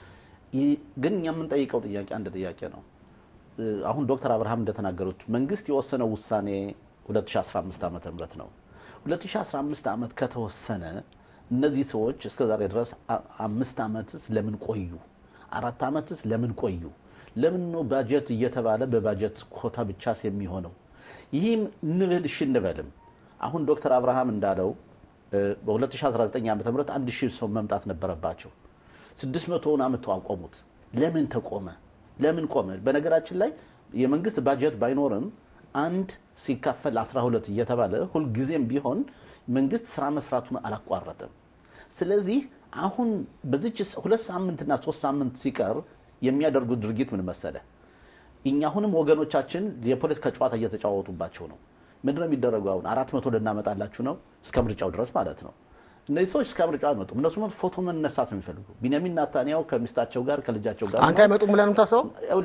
ግን እኛ የምንጠይቀው ጥያቄ አንድ ጥያቄ ነው። አሁን ዶክተር አብርሃም እንደተናገሩት መንግስት የወሰነው ውሳኔ 2015 ዓ ም ነው። 2015 ዓመት ከተወሰነ እነዚህ ሰዎች እስከ ዛሬ ድረስ አምስት ዓመትስ ለምን ቆዩ? አራት ዓመትስ ለምን ቆዩ? ለምን ነው ባጀት እየተባለ በባጀት ኮታ ብቻስ የሚሆነው? ይህም እንብል እሺ እንበልም። አሁን ዶክተር አብርሃም እንዳለው በ2019 ዓ ም አንድ ሺህ ሰው መምጣት ነበረባቸው። ስድስት መቶውን አመተው አቆሙት። ለምን ተቆመ? ለምን ቆመ? በነገራችን ላይ የመንግስት ባጀት ባይኖርም አንድ ሲካፈል 12 እየተባለ ሁልጊዜም ቢሆን መንግስት ስራ መስራቱን አላቋረጠም። ስለዚህ አሁን በዚች ሁለት ሳምንትና ሶስት ሳምንት ሲቀር የሚያደርጉት ድርጊት ምን መሰለ? እኛ አሁንም ወገኖቻችን የፖለቲካ ጨዋታ እየተጫወቱባቸው ነው። ምንድነው የሚደረገው? አሁን አራት መቶ ልናመጣላችሁ ነው እስከ ምርጫው ድረስ ማለት ነው። እነዚህ ሰዎች እስከ ምርጫው አይመጡም። እነሱ ፎቶ መነሳት ነው የሚፈልጉ። ቢንያሚን ናታንያው ከሚስታቸው ጋር ከልጃቸው ጋር አንተ አይመጡም ብለህ ነው የምታስበው?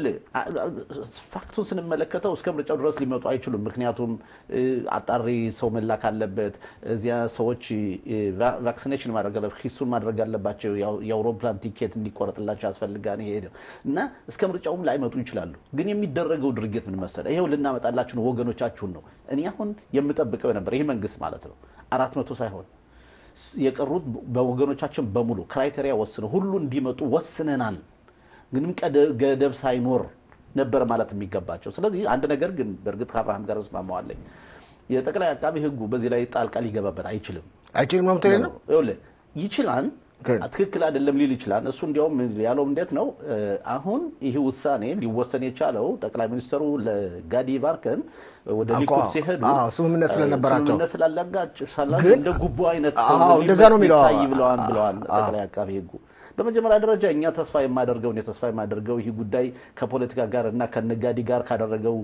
ፋክቱን ስንመለከተው እስከ ምርጫው ድረስ ሊመጡ አይችሉም። ምክንያቱም አጣሪ ሰው መላክ አለበት። እዚያ ሰዎች ቫክሲኔሽን ማድረግ አለበት፣ ሂሱን ማድረግ አለባቸው። የአውሮፕላን ቲኬት እንዲቆረጥላቸው ያስፈልጋል። ይሄ እና እስከ ምርጫውም ላይመጡ ይችላሉ። ግን የሚደረገው ድርጊት ምን መሰለህ? ይሄው ልናመጣላችሁ ነው፣ ወገኖቻችሁን ነው። እኔ አሁን የምጠብቀው ነበር ይህ መንግስት ማለት ነው አራት መቶ ሳይሆን የቀሩት በወገኖቻችን በሙሉ ክራይቴሪያ ወስነው ሁሉ እንዲመጡ ወስነናል። ምንም ገደብ ሳይኖር ነበር ማለት የሚገባቸው። ስለዚህ አንድ ነገር ግን በእርግጥ ከአብርሃም ጋር እስማማዋለኝ። የጠቅላይ አቃቢ ሕጉ በዚህ ላይ ጣልቃ ሊገባበት አይችልም። አይችልም ነው የምትለኝ ነው? ይችላል ትክክል አይደለም ሊል ይችላል። እሱ እንዲያውም ያለው እንዴት ነው አሁን ይህ ውሳኔ ሊወሰን የቻለው ጠቅላይ ሚኒስትሩ ለጋዲ ባርከን ወደ ሊኩድ ሲሄዱ ስምምነት ስለነበራቸው ስምምነት ስላላጋጭ እንደ ጉቦ አይነት እንደዛ ነው የሚለው ብለዋል ብለዋል ጠቅላይ አቃቢ ህጉ። በመጀመሪያ ደረጃ እኛ ተስፋ የማደርገውን የተስፋ የማደርገው ይህ ጉዳይ ከፖለቲካ ጋር እና ከነጋዲ ጋር ካደረገው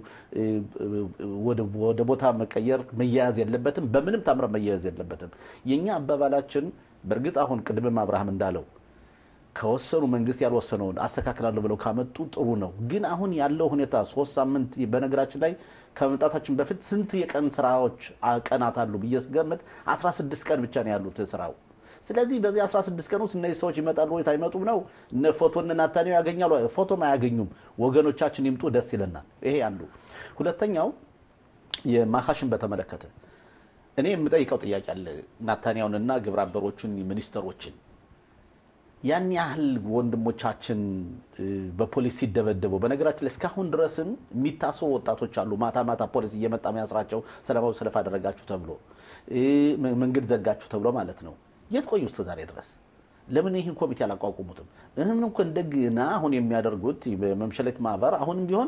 ወደ ቦታ መቀየር መያያዝ የለበትም። በምንም ታምረ መያያዝ የለበትም። የእኛ አባባላችን በእርግጥ አሁን ቅድምም አብርሃም እንዳለው ከወሰኑ መንግስት ያልወሰነውን አስተካክላለሁ ብለው ካመጡ ጥሩ ነው። ግን አሁን ያለው ሁኔታ ሶስት ሳምንት በነገራችን ላይ ከመምጣታችን በፊት ስንት የቀን ስራዎች ቀናት አሉ ብዬ ስገምት 16 ቀን ብቻ ነው ያሉት ስራው። ስለዚህ በዚህ 16 ቀን ውስጥ እነዚህ ሰዎች ይመጣሉ ወይ አይመጡም ነው። እነ ፎቶ እነ ናታኒው ያገኛሉ? ፎቶም አያገኙም። ወገኖቻችን ይምጡ፣ ደስ ይለናል። ይሄ አንዱ። ሁለተኛው የማካሽን በተመለከተ እኔ የምጠይቀው ጥያቄ አለ። ናታንያውንና ግብረ አበሮቹን ሚኒስተሮችን ያን ያህል ወንድሞቻችን በፖሊስ ሲደበደቡ፣ በነገራችን ላይ እስካሁን ድረስም የሚታሰቡ ወጣቶች አሉ። ማታ ማታ ፖሊስ እየመጣ የሚያስራቸው ሰላማዊ ሰልፍ አደረጋችሁ ተብሎ መንገድ ዘጋችሁ ተብሎ ማለት ነው። የት ቆዩ እስከ ዛሬ ድረስ? ለምን ይህን ኮሚቴ አላቋቁሙትም? እህም እንኳ እንደገና አሁን የሚያደርጉት በመምሸሌት ማህበር አሁንም ቢሆን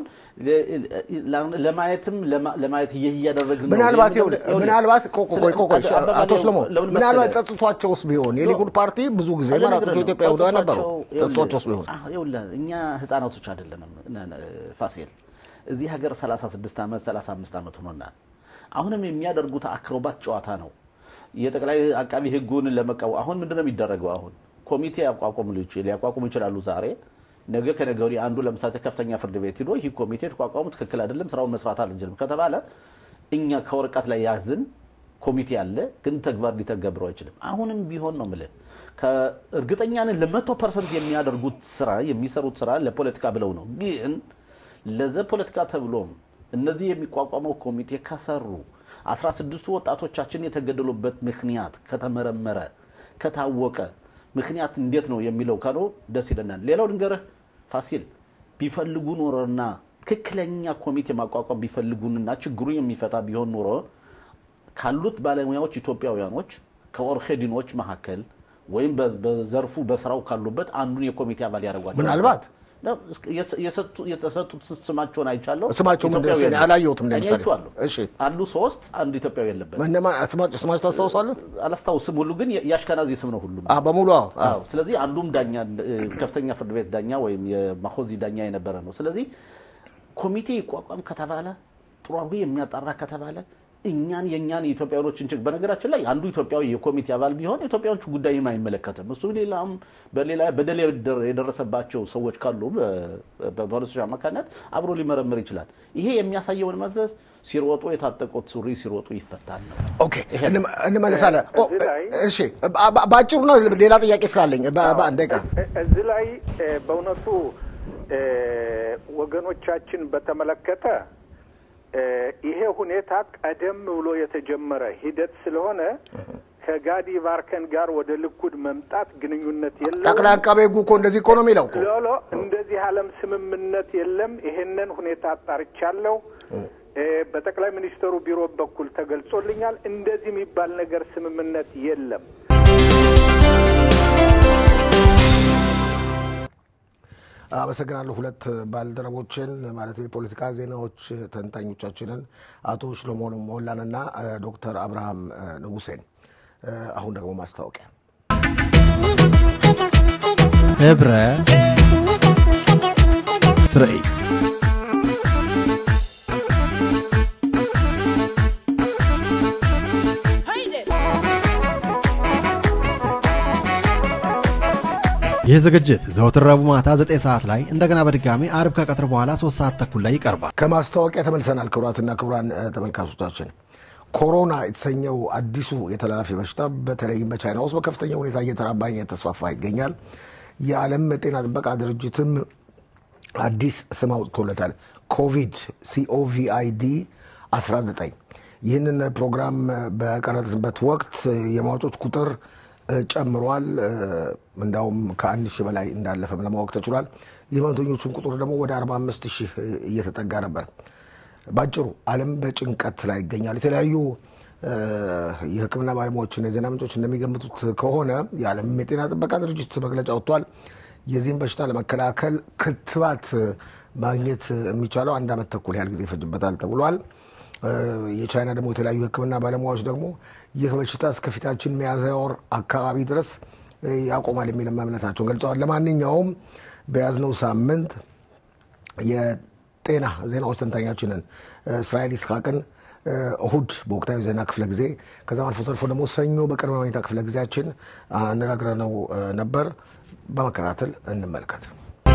ለማየትም ለማየት እያደረግን ነው። ምናልባት ምናልባት ቆይ ቆይ አቶ ሽለሞ ምናልባት ጸጽቷቸውስ ቢሆን የሊኩድ ፓርቲ ብዙ ጊዜ መራጮቹ ኢትዮጵያ ይሁዳ ነበሩ። ጸጽቷቸውስ ቢሆን እኛ ህፃናቶች አይደለንም ፋሲል። እዚህ ሀገር 36 ዓመት 35 ዓመት ሆኖናል። አሁንም የሚያደርጉት አክሮባት ጨዋታ ነው። የጠቅላይ አቃቢ ህጉን ለመቃወም አሁን ምንድን ነው የሚደረገው? አሁን ኮሚቴ ያቋቁሙ ሊያቋቁሙ ይችላሉ ዛሬ ነገ ከነገ ወዲህ አንዱ ለምሳሌ ከፍተኛ ፍርድ ቤት ሂዶ ይህ ኮሚቴ የተቋቋሙ ትክክል አይደለም፣ ስራውን መስራት አልችልም ከተባለ እኛ ከወረቀት ላይ ያዝን ኮሚቴ አለ፣ ግን ተግባር ሊተገብረው አይችልም። አሁንም ቢሆን ነው የምልህ ከእርግጠኛ ነን ለመቶ ፐርሰንት የሚያደርጉት ስራ የሚሰሩት ስራ ለፖለቲካ ብለው ነው። ግን ለዘ ፖለቲካ ተብሎም እነዚህ የሚቋቋመው ኮሚቴ ከሰሩ 16ቱ ወጣቶቻችን የተገደሉበት ምክንያት ከተመረመረ ከታወቀ ምክንያት እንዴት ነው የሚለው ካሉ ደስ ይለናል። ሌላው ልንገርህ ፋሲል ቢፈልጉ ኖሮና ትክክለኛ ኮሚቴ ማቋቋም ቢፈልጉንና ችግሩን የሚፈታ ቢሆን ኖሮ ካሉት ባለሙያዎች ኢትዮጵያውያኖች ከኦርኬዲኖች መካከል ወይም በዘርፉ በስራው ካሉበት አንዱን የኮሚቴ አባል ያደርጓቸው ምናልባት የተሰጡት ስማቸውን አይቻለሁ። ስማቸው ምንድን ነው? እኔ አላየሁትም። እኔ ለምሳሌ አይቼዋለሁ። እሺ፣ አሉ ሶስት፣ አንድ ኢትዮጵያዊ የለበት። እነማን ስማቸው ስማቸው ታስታውሳለህ? አላስታውስም። ሁሉ ግን የአሽከናዚ ስም ነው ሁሉም። አ በሙሉ አዎ፣ አዎ። አዎ። ስለዚህ አንዱም ዳኛ ከፍተኛ ፍርድ ቤት ዳኛ ወይም የማኮዚ ዳኛ የነበረ ነው። ስለዚህ ኮሚቴ ይቋቋም ከተባለ ጥሩ አድርጎ የሚያጣራ ከተባለ እኛን የእኛን የኢትዮጵያኖችን ችግር በነገራችን ላይ አንዱ ኢትዮጵያዊ የኮሚቴ አባል ቢሆን የኢትዮጵያኖች ጉዳይም አይመለከትም። እሱ ሌላም በሌላ በደል የደረ- የደረሰባቸው ሰዎች ካሉ በ- በፖሊሶች አማካኝነት አብሮ ሊመረምር ይችላል። ይሄ የሚያሳየውን መድረስ ሲሮጡ የታጠቁት ሱሪ ሲሮጡ ይፈታል ነው። ኦኬ እንመ- እንመለሳለን። ኦ፣ እሺ በ- በ- በአጭሩ ነው። ሌላ ጥያቄ ስላለኝ በ- በአንድ ደቂቃ እ- እዚህ ላይ እ፣ በእውነቱ እ፣ ወገኖቻችን በተመለከተ እ፣ ይሄ ሁኔታ ቀደም ብሎ የተጀመረ ሂደት ስለሆነ ከጋዲ ባርከን ጋር ወደ ልኩድ መምጣት ግንኙነት የለውም። ጠቅላይ አቃቤ ሕጉ እኮ እንደዚህ እኮ ነው የሚለው እኮ። ሎሎ እንደዚህ ዓለም ስምምነት የለም። ይሄንን ሁኔታ አጣርቻለሁ። እ፣ በጠቅላይ ሚኒስትሩ ቢሮ በኩል ተገልጾልኛል። እንደዚህ የሚባል ነገር ስምምነት የለም። አመሰግናለሁ ሁለት ባልደረቦችን ማለት የፖለቲካ ዜናዎች ተንታኞቻችንን አቶ ሽሎሞ ሞላንና እ፣ ዶክተር አብርሃም እ፣ ንጉሴን። እ፣ አሁን ደግሞ ማስታወቂያ ህብረ ትርኢት ይህ ዝግጅት ዘወትር ረቡዕ ማታ 9 ሰዓት ላይ እንደገና በድጋሚ አርብ ከቀትር በኋላ 3 ሰዓት ተኩል ላይ ይቀርባል። ከማስታወቂያ ተመልሰናል። ክቡራትና ክቡራን እ፣ ተመልካቾቻችን ኮሮና የተሰኘው አዲሱ የተላላፊ በሽታ በተለይም በቻይና ውስጥ በከፍተኛ ሁኔታ እየተራባ እየተስፋፋ ይገኛል። የዓለም ጤና ጥበቃ ድርጅትም አዲስ ስም አውጥቶለታል። ኮቪድ ሲኦቪአይዲ 19 ይህንን ፕሮግራም በቀረጽንበት ወቅት የሟቾች ቁጥር እ፣ ጨምሯል። እ፣ እንዳውም ከአንድ ሺህ በላይ እንዳለፈም ለማወቅ ተችሏል። የህመምተኞቹን ቁጥር ደግሞ ወደ 45 ሺህ እየተጠጋ ነበር። ባጭሩ ዓለም በጭንቀት ላይ ይገኛል። የተለያዩ እ፣ የሕክምና ባለሙያዎችና የዜና ምንጮች እንደሚገምቱት ከሆነ የዓለም የጤና ጥበቃ ድርጅት መግለጫ ወጥቷል። የዚህም በሽታ ለመከላከል ክትባት ማግኘት የሚቻለው አንድ ዓመት ተኩል ያህል ጊዜ ይፈጅበታል ተብሏል። እ፣ የቻይና ደግሞ የተለያዩ የሕክምና ባለሙያዎች ደግሞ ይህ በሽታ እስከፊታችን ሚያዝያ ወር አካባቢ ድረስ እ፣ ያቆማል የሚል እምነታቸውን ገልጸዋል። ለማንኛውም በያዝነው ሳምንት የጤና ዜናዎች ተንታኛችንን እ፣ እስራኤል ይስሐቅን እ፣ እሁድ በወቅታዊ ዜና ክፍለ ጊዜ ከዛም አልፎ ተርፎ ደግሞ ሰኞ በቅድመ ሁኔታ ክፍለ ጊዜያችን አነጋግረነው እ፣ ነበር። በመከታተል እንመልከት።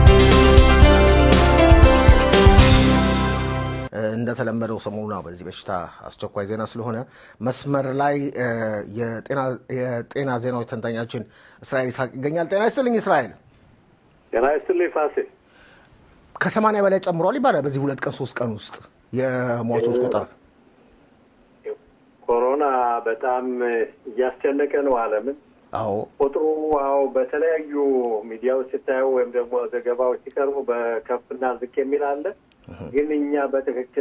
እ፣ እንደተለመደው ሰሞኑን አዎ፣ በዚህ በሽታ አስቸኳይ ዜና ስለሆነ መስመር ላይ እ፣ የጤና- የጤና ዜናዎች ተንታኛችን እስራኤል ይስሐቅ ይገኛል። ጤና ይስጥልኝ እስራኤል። ጤና ይስጥልኝ ፋሲል። ከሰማንያ በላይ ጨምሯል ይባላል በዚህ ሁለት ቀን ሶስት ቀን ውስጥ የሟቾች ቁጥር። ኮሮና በጣም እያስጨነቀ ነው ዓለምን። አዎ ቁጥሩ አዎ በተለያዩ ሚዲያዎች ስታየው ወይም ደግሞ ዘገባዎች ሲቀርቡ በከፍና ዝቅ የሚል አለ። ግን እኛ በትክክል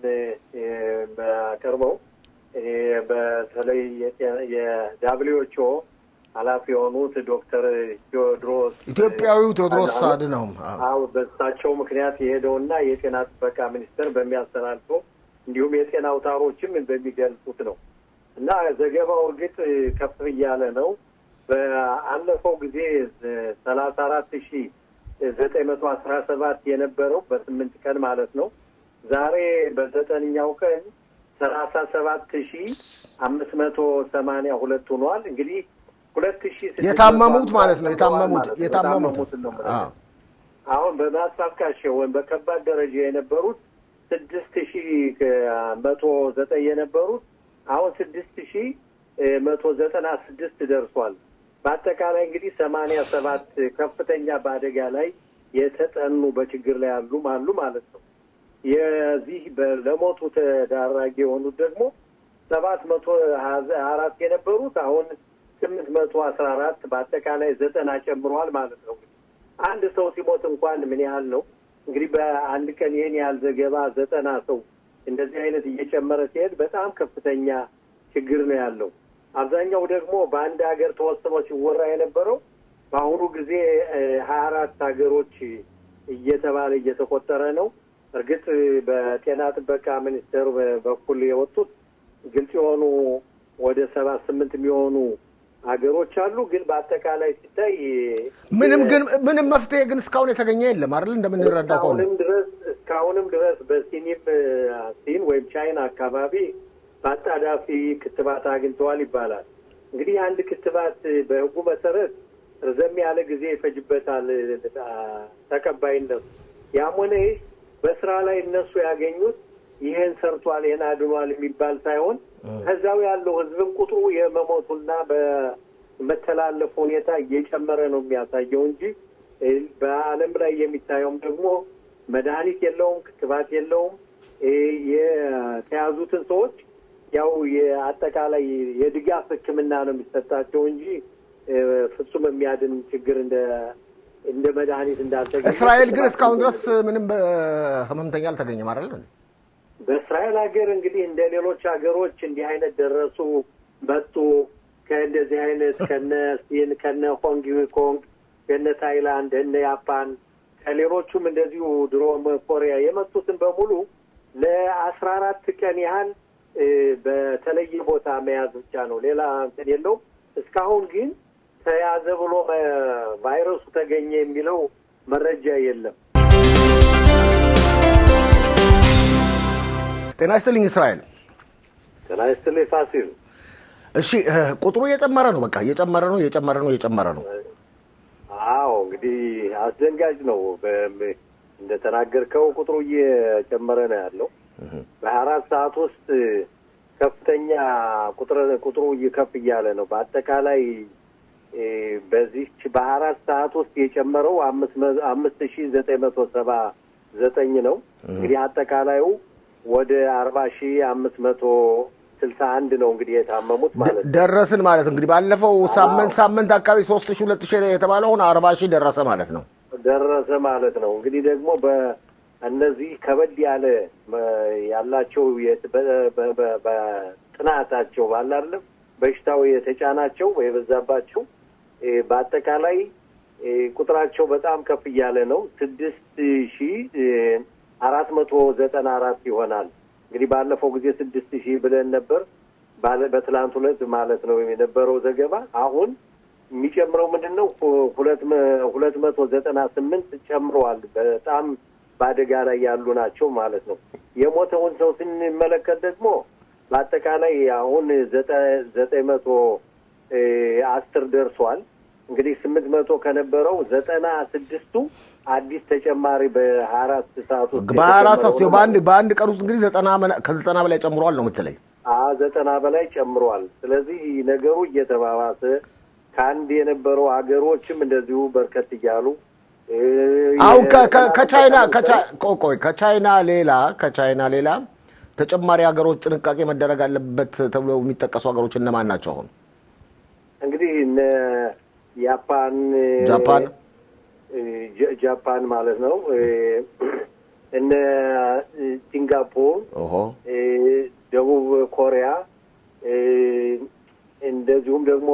የምናቀርበው እኔ በተለይ የዳብሊውኤችኦ ኃላፊ የሆኑት ዶክተር ቴዎድሮስ ኢትዮጵያዊው ቴዎድሮስ አድነው አዎ በእሳቸው ምክንያት የሄደውና የጤና ጥበቃ ሚኒስቴር በሚያስተላልፈው እንዲሁም የጤና አውታሮችም በሚገልጹት ነው እና ዘገባው እርግጥ ከፍ እያለ ነው። በአለፈው ጊዜ ሰላሳ አራት ሺ ዘጠኝ መቶ አስራ ሰባት የነበረው በስምንት ቀን ማለት ነው። ዛሬ በዘጠነኛው ቀን ሰላሳ ሰባት ሺ አምስት መቶ ሰማንያ ሁለት ሆኗል። እንግዲህ ሁለት ሺ የታመሙት ማለት ነው የታመሙት የታመሙት ነው አሁን በማስታካቸው ወይም በከባድ ደረጃ የነበሩት ስድስት ሺ መቶ ዘጠኝ የነበሩት አሁን ስድስት ሺ መቶ ዘጠና ስድስት ደርሷል። በአጠቃላይ እንግዲህ ሰማንያ ሰባት ከፍተኛ በአደጋ ላይ የተጠኑ በችግር ላይ ያሉም አሉ ማለት ነው። የዚህ በ- ለሞቱ ተዳራጊ የሆኑት ደግሞ ሰባት መቶ ሀያ አራት የነበሩት አሁን ስምንት መቶ አስራ አራት በአጠቃላይ ዘጠና ጨምሯል ማለት ነው። አንድ ሰው ሲሞት እንኳን ምን ያህል ነው እንግዲህ በአንድ ቀን ይህን ያህል ዘገባ ዘጠና ሰው እንደዚህ አይነት እየጨመረ ሲሄድ በጣም ከፍተኛ ችግር ነው ያለው። አብዛኛው ደግሞ በአንድ ሀገር ተወስኖ ሲወራ የነበረው በአሁኑ ጊዜ ሀያ አራት ሀገሮች እየተባለ እየተቆጠረ ነው። እርግጥ በጤና ጥበቃ ሚኒስቴር በኩል የወጡት ግልጽ የሆኑ ወደ ሰባት ስምንት የሚሆኑ ሀገሮች አሉ። ግን በአጠቃላይ ሲታይ ምንም ግን ምንም መፍትሄ ግን እስካሁን የተገኘ የለም አይደል? እንደምንረዳው ከሆነ እስካሁንም ድረስ እስካሁንም ድረስ በሲኒም ሲን ወይም ቻይና አካባቢ በአጣዳፊ ክትባት አግኝተዋል ይባላል። እንግዲህ አንድ ክትባት በሕጉ መሰረት ረዘም ያለ ጊዜ ይፈጅበታል ተቀባይነቱ። ያም ሆነ ይህ በስራ ላይ እነሱ ያገኙት ይህን ሰርቷል ይህን አድኗል የሚባል ሳይሆን ከዛው ያለው ህዝብም ቁጥሩ የመሞቱና በመተላለፍ ሁኔታ እየጨመረ ነው የሚያሳየው እንጂ በዓለም ላይ የሚታየውም ደግሞ መድኃኒት የለውም፣ ክትባት የለውም። የተያዙትን ሰዎች ያው የአጠቃላይ የድጋፍ ሕክምና ነው የሚሰጣቸው እንጂ ፍጹም የሚያድን ችግር እንደ እንደ መድኃኒት እንዳልተገኘ እስራኤል ግን እስካሁን ድረስ ምንም ህመምተኛ አልተገኘም አይደል? በእስራኤል ሀገር እንግዲህ እንደ ሌሎች ሀገሮች እንዲህ አይነት ደረሱ መጡ ከእንደዚህ አይነት ከነ ሲን ከነ ሆንግ ኮንግ ከነ ታይላንድ እነ ያፓን ከሌሎቹም እንደዚሁ ድሮ ኮሪያ የመጡትን በሙሉ ለአስራ አራት ቀን ያህል በተለየ ቦታ መያዝ ብቻ ነው። ሌላ እንትን የለውም። እስካሁን ግን ተያዘ ብሎ ቫይረሱ ተገኘ የሚለው መረጃ የለም። ጤና ይስጥልኝ እስራኤል። ጤና ይስጥልኝ ፋሲል። እሺ ቁጥሩ እየጨመረ ነው። በቃ እየጨመረ ነው፣ እየጨመረ ነው፣ እየጨመረ ነው። አዎ እንግዲህ አስደንጋጭ ነው። እንደተናገርከው ቁጥሩ እየጨመረ ነው ያለው። በሀያ አራት ሰዓት ውስጥ ከፍተኛ ቁጥር ቁጥሩ ከፍ እያለ ነው። በአጠቃላይ በዚች በሀያ አራት ሰዓት ውስጥ የጨመረው አምስት ሺ ዘጠኝ መቶ ሰባ ዘጠኝ ነው። እንግዲህ አጠቃላዩ ወደ አርባ ሺ አምስት መቶ ስልሳ አንድ ነው እንግዲህ የታመሙት ማለት ነው። ደረስን ማለት እንግዲህ ባለፈው ሳምንት ሳምንት አካባቢ ሶስት ሺ ሁለት ሺ የተባለ አሁን አርባ ሺህ ደረሰ ማለት ነው። ደረሰ ማለት ነው። እንግዲህ ደግሞ በእነዚህ ከበድ ያለ ያላቸው በጥናታቸው ባለ አይደለም በሽታው የተጫናቸው የበዛባቸው በአጠቃላይ ቁጥራቸው በጣም ከፍ እያለ ነው። ስድስት ሺ አራት መቶ ዘጠና አራት ይሆናል። እንግዲህ ባለፈው ጊዜ ስድስት ሺህ ብለን ነበር በትላንት ሁለት ማለት ነው የነበረው ዘገባ። አሁን የሚጨምረው ምንድን ነው? ሁለት መቶ ዘጠና ስምንት ጨምረዋል። በጣም በአደጋ ላይ ያሉ ናቸው ማለት ነው። የሞተውን ሰው ስንመለከት ደግሞ በአጠቃላይ አሁን ዘጠኝ መቶ አስር ደርሷል። እንግዲህ ስምንት መቶ ከነበረው ዘጠና ስድስቱ አዲስ ተጨማሪ በሀያ አራት ሰዓት ውስጥ በሀያ አራት ሰዓት በአንድ በአንድ ቀን ውስጥ እንግዲህ ዘጠና ከዘጠና በላይ ጨምሯል ነው የምትለኝ? ዘጠና በላይ ጨምሯል። ስለዚህ ነገሩ እየተባባሰ ከአንድ የነበረው ሀገሮችም እንደዚሁ በርከት እያሉ አሁን ከቻይና ቆይ ከቻይና ሌላ ከቻይና ሌላ ተጨማሪ ሀገሮች ጥንቃቄ መደረግ አለበት ተብሎ የሚጠቀሱ ሀገሮች እነማን ናቸው? አሁን እንግዲህ እነ ያፓን፣ ጃፓን ጃፓን ማለት ነው እነ ሲንጋፖር፣ ደቡብ ኮሪያ እንደዚሁም ደግሞ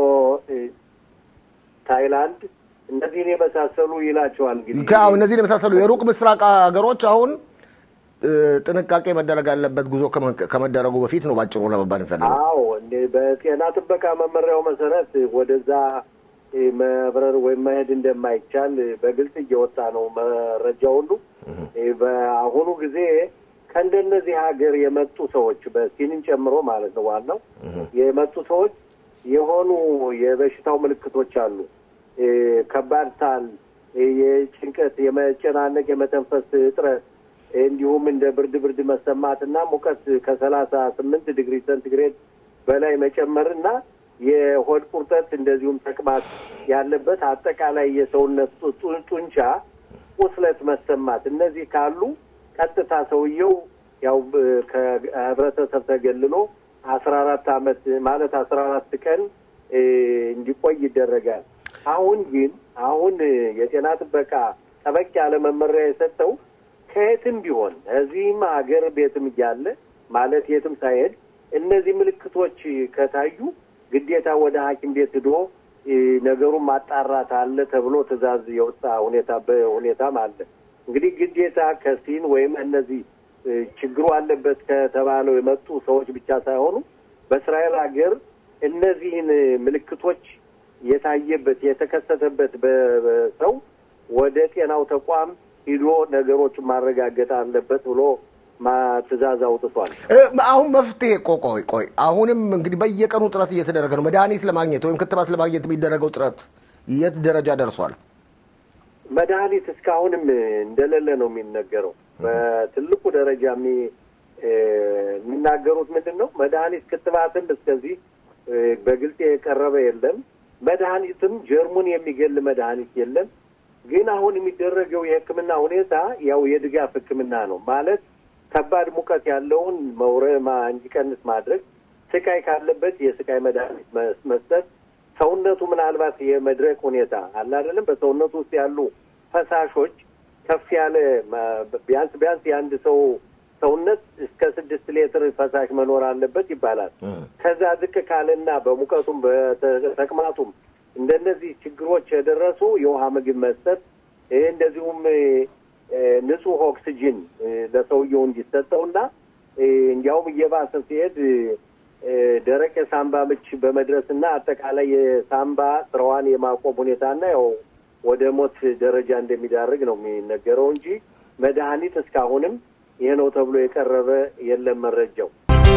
ታይላንድ እነዚህን የመሳሰሉ ይላቸዋል። እንግዲህ እነዚህን የመሳሰሉ የሩቅ ምስራቅ ሀገሮች አሁን ጥንቃቄ መደረግ አለበት ጉዞ ከመደረጉ በፊት ነው ባጭሩ ለመባል እንፈልገው። አዎ በጤና ጥበቃ መመሪያው መሰረት ወደዛ መብረር ወይም መሄድ እንደማይቻል በግልጽ እየወጣ ነው መረጃ ሁሉ። በአሁኑ ጊዜ ከእንደነዚህ ሀገር የመጡ ሰዎች በሲንን ጨምሮ ማለት ነው ዋናው የመጡ ሰዎች የሆኑ የበሽታው ምልክቶች አሉ። ከባድ ሳል፣ የጭንቀት፣ የመጨናነቅ፣ የመተንፈስ እጥረት እንዲሁም እንደ ብርድ ብርድ መሰማት እና ሙቀት ከሰላሳ ስምንት ዲግሪ ሴንቲግሬድ በላይ መጨመርና የሆድ ቁርጠት እንደዚሁም ተቅማጥ ያለበት አጠቃላይ የሰውነት ጡ- ጡንቻ ቁስለት መሰማት እነዚህ ካሉ ቀጥታ ሰውየው ያው ብ- ከህብረተሰብ ተገልሎ አስራ አራት አመት ማለት አስራ አራት ቀን እ፣ እንዲቆይ ይደረጋል። አሁን ግን አሁን እ፣ የጤና ጥበቃ ጠበቅ ያለ መመሪያ የሰጠው ከየትም ቢሆን እዚህም ሀገር ቤትም እያለ ማለት የትም ሳይሄድ እነዚህ ምልክቶች ከታዩ ግዴታ ወደ ሐኪም ቤት ሂዶ እ፣ ነገሩን ማጣራት አለ ተብሎ ትዕዛዝ የወጣ ሁኔታ በሁኔታም አለ። እንግዲህ ግዴታ ከሲን ወይም እነዚህ እ፣ ችግሩ አለበት ከተባለው የመጡ ሰዎች ብቻ ሳይሆኑ በእስራኤል ሀገር እነዚህን እ፣ ምልክቶች የታየበት የተከሰተበት በ- በ- ሰው ወደ ጤናው ተቋም ሂዶ ነገሮችን ማረጋገጥ አለበት ብሎ ማ- ትዕዛዝ አውጥቷል። እ፣ አሁን መፍትሄ ቆ- ቆይ ቆይ አሁንም እንግዲህ በየቀኑ ጥረት እየተደረገ ነው። መድኃኒት ለማግኘት ወይም ክትባት ለማግኘት የሚደረገው ጥረት የት ደረጃ ደርሷል? መድኃኒት እስካሁንም እንደሌለ ነው የሚነገረው። በትልቁ ደረጃ የሚ- እ፣ የሚናገሩት ምንድን ነው? መድኃኒት ክትባትም እስከዚህ እ፣ በግልጽ የቀረበ የለም። መድኃኒትም ጀርሙን የሚገል መድኃኒት የለም። ግን አሁን የሚደረገው የሕክምና ሁኔታ ያው የድጋፍ ሕክምና ነው ማለት ከባድ ሙቀት ያለውን መውረማ እንዲቀንስ ማድረግ፣ ስቃይ ካለበት የስቃይ መድኃኒት መስ- መስጠት፣ ሰውነቱ ምናልባት የመድረቅ ሁኔታ አለ አይደለም። በሰውነቱ ውስጥ ያሉ ፈሳሾች ከፍ ያለ ማ- ቢያንስ ቢያንስ የአንድ ሰው ሰውነት እስከ ስድስት ሊትር ፈሳሽ መኖር አለበት ይባላል። ከዛ ዝቅ ካለና በሙቀቱም በተቅማጡም እንደነዚህ ችግሮች የደረሱ የውሃ ምግብ መስጠት ይህ እንደዚሁም እ፣ እ፣ ንጹህ ኦክስጅን እ፣ ለሰውየው እንዲሰጠውና እ፣ እንዲያውም እየባሰ ሲሄድ እ፣ እ፣ ደረቅ የሳምባ ምች በመድረስና አጠቃላይ የሳምባ ስራዋን የማቆም ሁኔታና ያው ወደ ሞት ደረጃ እንደሚዳርግ ነው የሚነገረው እንጂ መድኃኒት እስካሁንም ይህ ነው ተብሎ የቀረበ የለም መረጃው።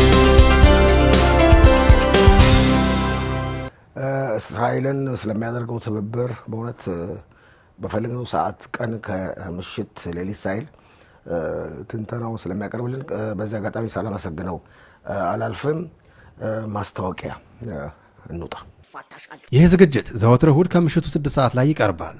እ፣ እስራኤልን ስለሚያደርገው ትብብር በእውነት እ፣ በፈለግነው ሰዓት ቀን ከምሽት ሌሊት ሳይል እ፣ ትንተናውን ስለሚያቀርብልን እ፣ በዚህ አጋጣሚ ሳላመሰግነው እ፣ አላልፍም። እ፣ ማስታወቂያ እ፣ እንውጣ። ይህ ዝግጅት ዘወትር እሁድ ከምሽቱ ስድስት ሰዓት ላይ ይቀርባል።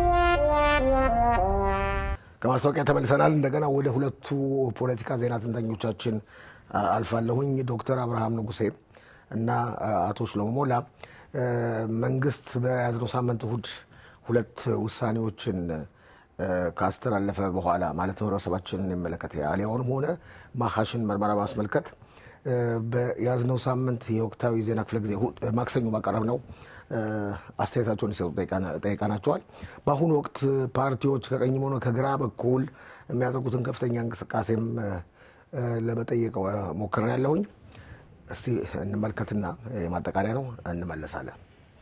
ከማስታወቂያ ተመልሰናል። እንደገና ወደ ሁለቱ ፖለቲካ ዜና ትንተኞቻችን አ፣ አልፋለሁኝ። ዶክተር አብርሃም ንጉሴ እና አ፣ አቶ ሽሎሞ ሞላ እ፣ መንግስት በያዝነው ሳምንት እሁድ ሁለት ውሳኔዎችን እ፣ ካስተላለፈ በኋላ ማለትም ህብረተሰባችንን የሚመለከት የአሊያውንም ሆነ ማሐሽን ምርመራ ማስመልከት እ፣ በያዝነው ሳምንት የወቅታዊ ዜና ክፍለ ጊዜ እሁድ- ማክሰኞ ባቀረብ ነው አስተያየታቸውን እንዲሰጡ ጠይቃና- ጠይቀናቸዋል። በአሁኑ ወቅት ፓርቲዎች ከቀኝም ሆነ ከግራ በኩል የሚያደርጉትን ከፍተኛ እንቅስቃሴም እ፣ እ፣ ለመጠየቅ ሞክሬያለሁኝ። እስቲ እንመልከትና የማጠቃለያ ነው እንመለሳለን።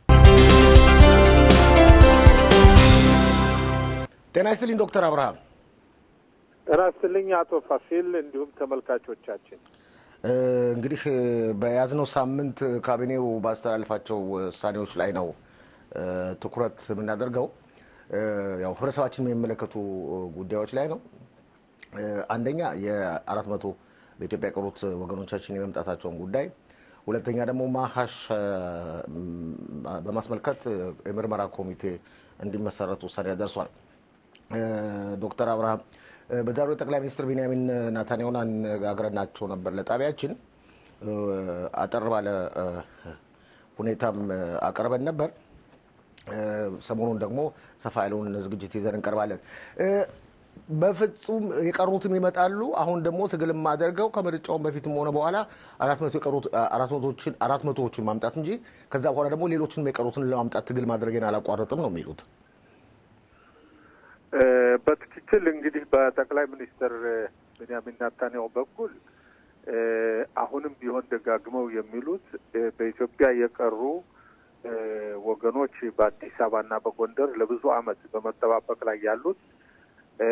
ጤና ይስጥልኝ ዶክተር አብርሃም። ጤና ይስጥልኝ አቶ ፋሲል እንዲሁም ተመልካቾቻችን። እ፣ እንግዲህ እ፣ በያዝነው ሳምንት ካቢኔው ባስተላለፋቸው ውሳኔዎች ላይ ነው እ፣ ትኩረት የምናደርገው። እ፣ ያው ህብረተሰባችን የሚመለከቱ ጉዳዮች ላይ ነው። እ፣ አንደኛ የአራት መቶ በኢትዮጵያ የቀሩት ወገኖቻችን የመምጣታቸውን ጉዳይ፣ ሁለተኛ ደግሞ ማሀሽ እ፣ ም፣ በማስመልከት እ፣ የምርመራ ኮሚቴ እንዲመሰረት ውሳኔ ደርሷል። እ፣ ዶክተር አብርሃም እ፣ በዛሬው ጠቅላይ ሚኒስትር ቢንያሚን ናታንያሁን አነጋግረናቸው ነበር ለጣቢያችን እ፣ አጠር ባለ እ፣ ሁኔታም እ፣ አቅርበን ነበር። እ፣ ሰሞኑን ደግሞ ሰፋ ያለውን ዝግጅት ይዘን እንቀርባለን። እ፣ በፍጹም የቀሩትም ይመጣሉ። አሁን ደግሞ ትግልም አድርገው ከምርጫውን በፊትም ሆነ በኋላ አራት መቶ የቀሩት አራት መቶዎችን አራት መቶዎችን ማምጣት እንጂ ከዛ በኋላ ደግሞ ሌሎችንም የቀሩትን ለማምጣት ትግል ማድረጌን አላቋረጥም ነው የሚሉት። እ፣ በትክክል እንግዲህ በጠቅላይ ሚኒስትር እ፣ ቤንያሚን ናታንያሁ በኩል እ፣ አሁንም ቢሆን ደጋግመው የሚሉት እ፣ በኢትዮጵያ የቀሩ እ፣ ወገኖች በአዲስ አበባና በጎንደር ለብዙ ዓመት በመጠባበቅ ላይ ያሉት እ፣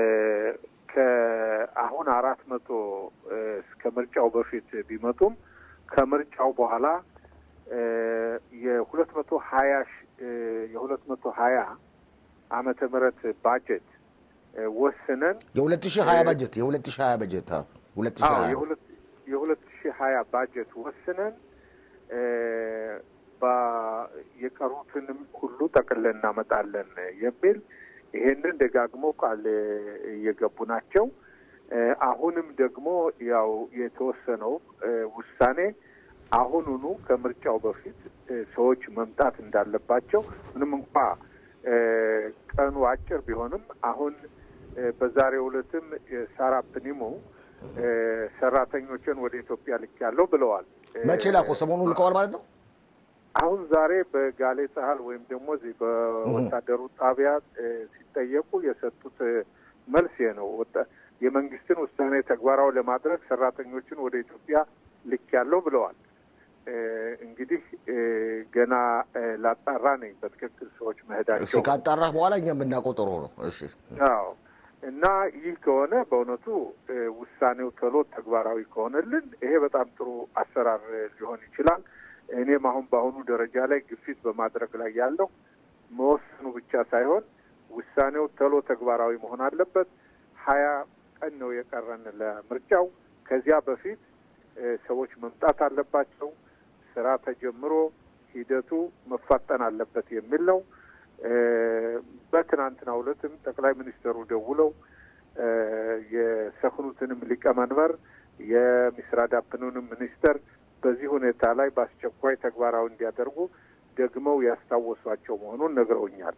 ከአሁን አራት መቶ እ፣ እስከ ምርጫው በፊት ቢመጡም ከምርጫው በኋላ እ፣ የሁለት መቶ ሀያ ሺ- እ፣ የሁለት መቶ ሀያ ዓመተ ምህረት ባጀት እ፣ ወስነን የ2020 በጀት የ2020 በጀት አዎ፣ 2020 አዎ የሁለት የሁለት ሺህ ሀያ ባጀት ወስነን እ፣ ባ- የቀሩትንም ሁሉ ጠቅለን እናመጣለን የሚል ይሄንን ደጋግሞ ቃል እየገቡ ናቸው። እ፣ አሁንም ደግሞ ያው የተወሰነው እ፣ ውሳኔ አሁኑኑ ከምርጫው በፊት እ፣ ሰዎች መምጣት እንዳለባቸው ምንም እንኳ እ፣ ቀኑ አጭር ቢሆንም አሁን እ፣ በዛሬው ዕለትም ሳራ ፕኒሙ እ፣ ሰራተኞችን ወደ ኢትዮጵያ ልኬያለሁ ብለዋል። እ፣ መቼ ላኮ? ሰሞኑን ልከዋል ማለት ነው። አሁን ዛሬ በጋሌ ጸሀል ወይም ደግሞ እዚህ በወታደሩ ጣቢያ እ፣ ሲጠየቁ የሰጡት እ፣ መልስ ይሄ ነው። ወጣ- የመንግስትን ውሳኔ ተግባራዊ ለማድረግ ሰራተኞችን ወደ ኢትዮጵያ ልኬያለሁ ብለዋል። እ፣ እንግዲህ እ፣ ገና እ፣ ላጣራ ነኝ በትክክል ሰዎች እስኪ መሄዳቸው ካጣራህ በኋላ እኛ የምናውቀው ጥሩ ነው። እሺ አዎ እና ይህ ከሆነ በእውነቱ እ፣ ውሳኔው ቶሎ ተግባራዊ ከሆነልን ይሄ በጣም ጥሩ አሰራር እ፣ ሊሆን ይችላል። እኔም አሁን በአሁኑ ደረጃ ላይ ግፊት በማድረግ ላይ ያለው መወሰኑ ብቻ ሳይሆን ውሳኔው ቶሎ ተግባራዊ መሆን አለበት። ሀያ ቀን ነው የቀረን ለምርጫው። ከዚያ በፊት እ፣ ሰዎች መምጣት አለባቸው። ስራ ተጀምሮ ሂደቱ መፋጠን አለበት የሚል ነው። እ፣ በትናንትናው ዕለትም ጠቅላይ ሚኒስትሩ ደውለው እ፣ የሰክኑትንም ሊቀመንበር የሚስራዳፕኑንም ሚኒስተር በዚህ ሁኔታ ላይ በአስቸኳይ ተግባራዊ እንዲያደርጉ ደግመው ያስታወሷቸው መሆኑን ነግረውኛል።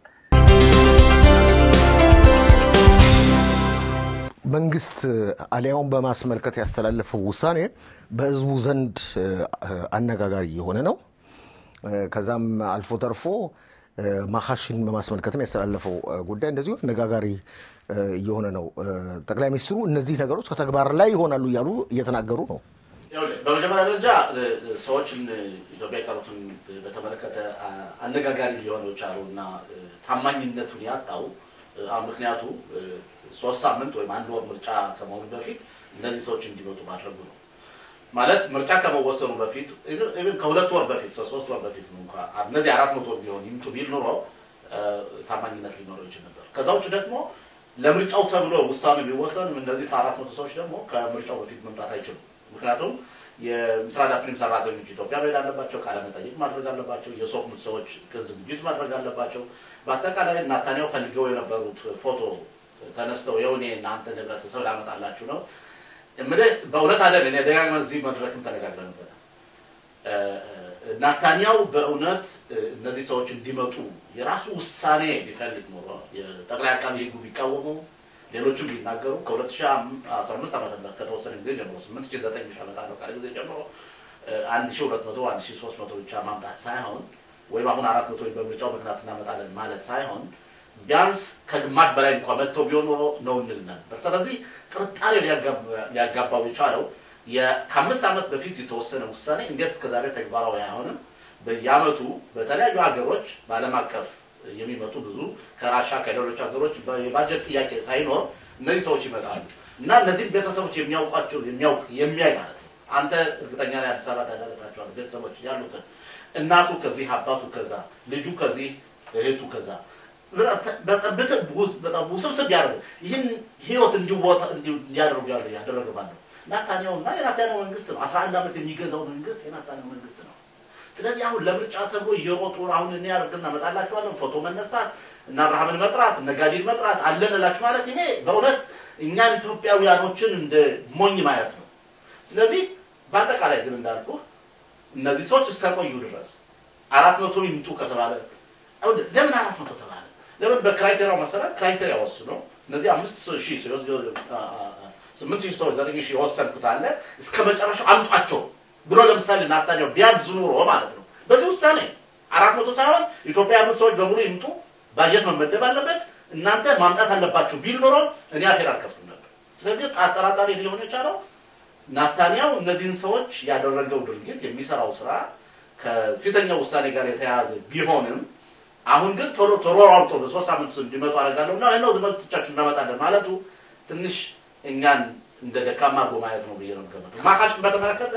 መንግስት አሊያውን በማስመልከት ያስተላለፈው ውሳኔ በህዝቡ ዘንድ እ፣ አነጋጋሪ የሆነ ነው። እ፣ ከዛም አልፎ ተርፎ እ፣ ማካሽን በማስመልከትም ያስተላለፈው እ፣ ጉዳይ እንደዚሁ አነጋጋሪ እ፣ እየሆነ ነው። እ፣ ጠቅላይ ሚኒስትሩ እነዚህ ነገሮች ከተግባር ላይ ይሆናሉ እያሉ እየተናገሩ ነው። ይኸውልህ፣ በመጀመሪያ ደረጃ እ፣ ሰዎችን እ፣ ኢትዮጵያ የቀሩትን እ፣ በተመለከተ አ- አነጋጋሪ ሊሆኑ የቻሉ እና እ፣ ታማኝነቱን ያጣው እ፣ አ- ምክንያቱ እ፣ ሶስት ሳምንት ወይም አንድ ወር ምርጫ ከመሆኑ በፊት እነዚህ ሰዎች እንዲመጡ ማድረጉ ነው። ማለት ምርጫ ከመወሰኑ በፊት ኢቭን ከሁለት ወር በፊት ሶስት ወር በፊት እንኳ እነዚህ አራት መቶ ቢሆን ይምጡ ቢል ኑሮ እ፣ ታማኝነት ሊኖረው ይችል ነበር። ከዛ ውጭ ደግሞ ለምርጫው ተብሎ ውሳኔ ቢወሰንም እነዚህ አራት መቶ ሰዎች ደግሞ ከምርጫው በፊት መምጣት አይችሉም። ምክንያቱም የምስራቅ ፕሪም ሰራተኞች ኢትዮጵያ መሄድ አለባቸው፣ ቃለ መጠይቅ ማድረግ አለባቸው፣ የሶክሙት ሰዎች ዝግጅት ማድረግ አለባቸው። በአጠቃላይ ናታንያው ፈልገው የነበሩት ፎቶ ተነስተው የውኔ እናንተ ህብረተሰብ ላመጣላችሁ ነው እምልህ በእውነት አይደል። እኔ ደጋግመን እዚህ መድረክም ተነጋግረንበታል። እ፣ እ፣ ናታንያው በእውነት እ፣ እነዚህ ሰዎች እንዲመጡ የራሱ ውሳኔ ቢፈልግ ኖሮ የጠቅላይ አቃቢ ህጉ ቢቃወመው ሌሎችም ቢናገሩ ከ2015 ዓመተ ምህረት ከተወሰነ ጊዜ ጀምሮ 8 ሺህ 9 ሺህ ዓመት ካለ ጊዜ ጀምሮ እ፣ 1200 1300 ብቻ ማምጣት ሳይሆን ወይም አሁን 400 ወይም በምርጫው ምክንያት እናመጣለን ማለት ሳይሆን ቢያንስ ከግማሽ በላይ እንኳ መጥተው ቢሆን ኖሮ ነው እንል ነበር። ስለዚህ ጥርጣሬ ሊያጋባ- ሊያጋባው የቻለው የ- ከአምስት ዓመት በፊት የተወሰነ ውሳኔ እንዴት እስከዛሬ ተግባራዊ አይሆንም? በየአመቱ በተለያዩ ሀገሮች በዓለም አቀፍ የሚመጡ ብዙ ከራሻ ከሌሎች ሀገሮች በ- የባጀት ጥያቄ ሳይኖር እነዚህ ሰዎች ይመጣሉ እና እነዚህን ቤተሰቦች የሚያውቋቸው የሚያውቅ የሚያይ ማለት ነው። አንተ እርግጠኛ ላይ አዲስ አበባ ታዳረታቸዋል ቤተሰቦች ያሉትን እናቱ ከዚህ አባቱ ከዛ ልጁ ከዚህ እህቱ ከዛ በጣም ብት- ውስ- በጣም ውስብስብ ያደረገ ይህን ህይወት እንዲወጣ እንዲ- እንዲያደርጉ ያለ ያደረገ ማለት ነው ናታንያው እና የናታንያው መንግስት ነው። አስራ አንድ ዓመት የሚገዛው መንግስት የናታንያው መንግስት ነው። ስለዚህ አሁን ለምርጫ ተብሎ እየሮጡ አሁን እኔ አድርግ እናመጣላችኋለን ፎቶ መነሳት እና አብርሃምን መጥራት እነ ጋዲን መጥራት አለን እላችሁ ማለት ይሄ በእውነት እኛን ኢትዮጵያውያኖችን እንደ ሞኝ ማየት ነው። ስለዚህ በአጠቃላይ ግን እንዳልኩ እነዚህ ሰዎች እስከቆዩ ድረስ አራት መቶ ይምጡ ከተባለ አሁን ለምን አራት መቶ ተባለ? ለምን በክራይቴሪያው መሰረት ክራይቴሪያ ወስኖ እነዚህ አምስት ሺህ ሲወስ- አ- አ- አ- ስምንት ሺህ ሰዎች ዘጠኝ ሺህ የወሰንኩት አለ እስከ መጨረሻው አምጧቸው ብሎ ለምሳሌ ናታንያው ቢያዝ ኑሮ ማለት ነው። በዚህ ውሳኔ አራት መቶ ሳይሆን ኢትዮጵያ ያሉት ሰዎች በሙሉ ይምጡ፣ ባጀት መመደብ አለበት፣ እናንተ ማምጣት አለባችሁ ቢል ኖሮ እኔ አፌር አልከፍትም ነበር። ስለዚህ አጠራጣሪ ሊሆን የቻለው ናታንያው እነዚህን ሰዎች ያደረገው ድርጊት የሚሰራው ስራ ከፊተኛው ውሳኔ ጋር የተያያዘ ቢሆንም አሁን ግን ቶሎ ተሯሯጦ በሶስት ሳምንት እንዲመጡ አደርጋለሁ እና ነው ዝመቶቻችን እናመጣለን ማለቱ ትንሽ እኛን እንደ ደካማ አድርጎ ማየት ነው ብዬ ነው የምገምተው። ማካሽን በተመለከተ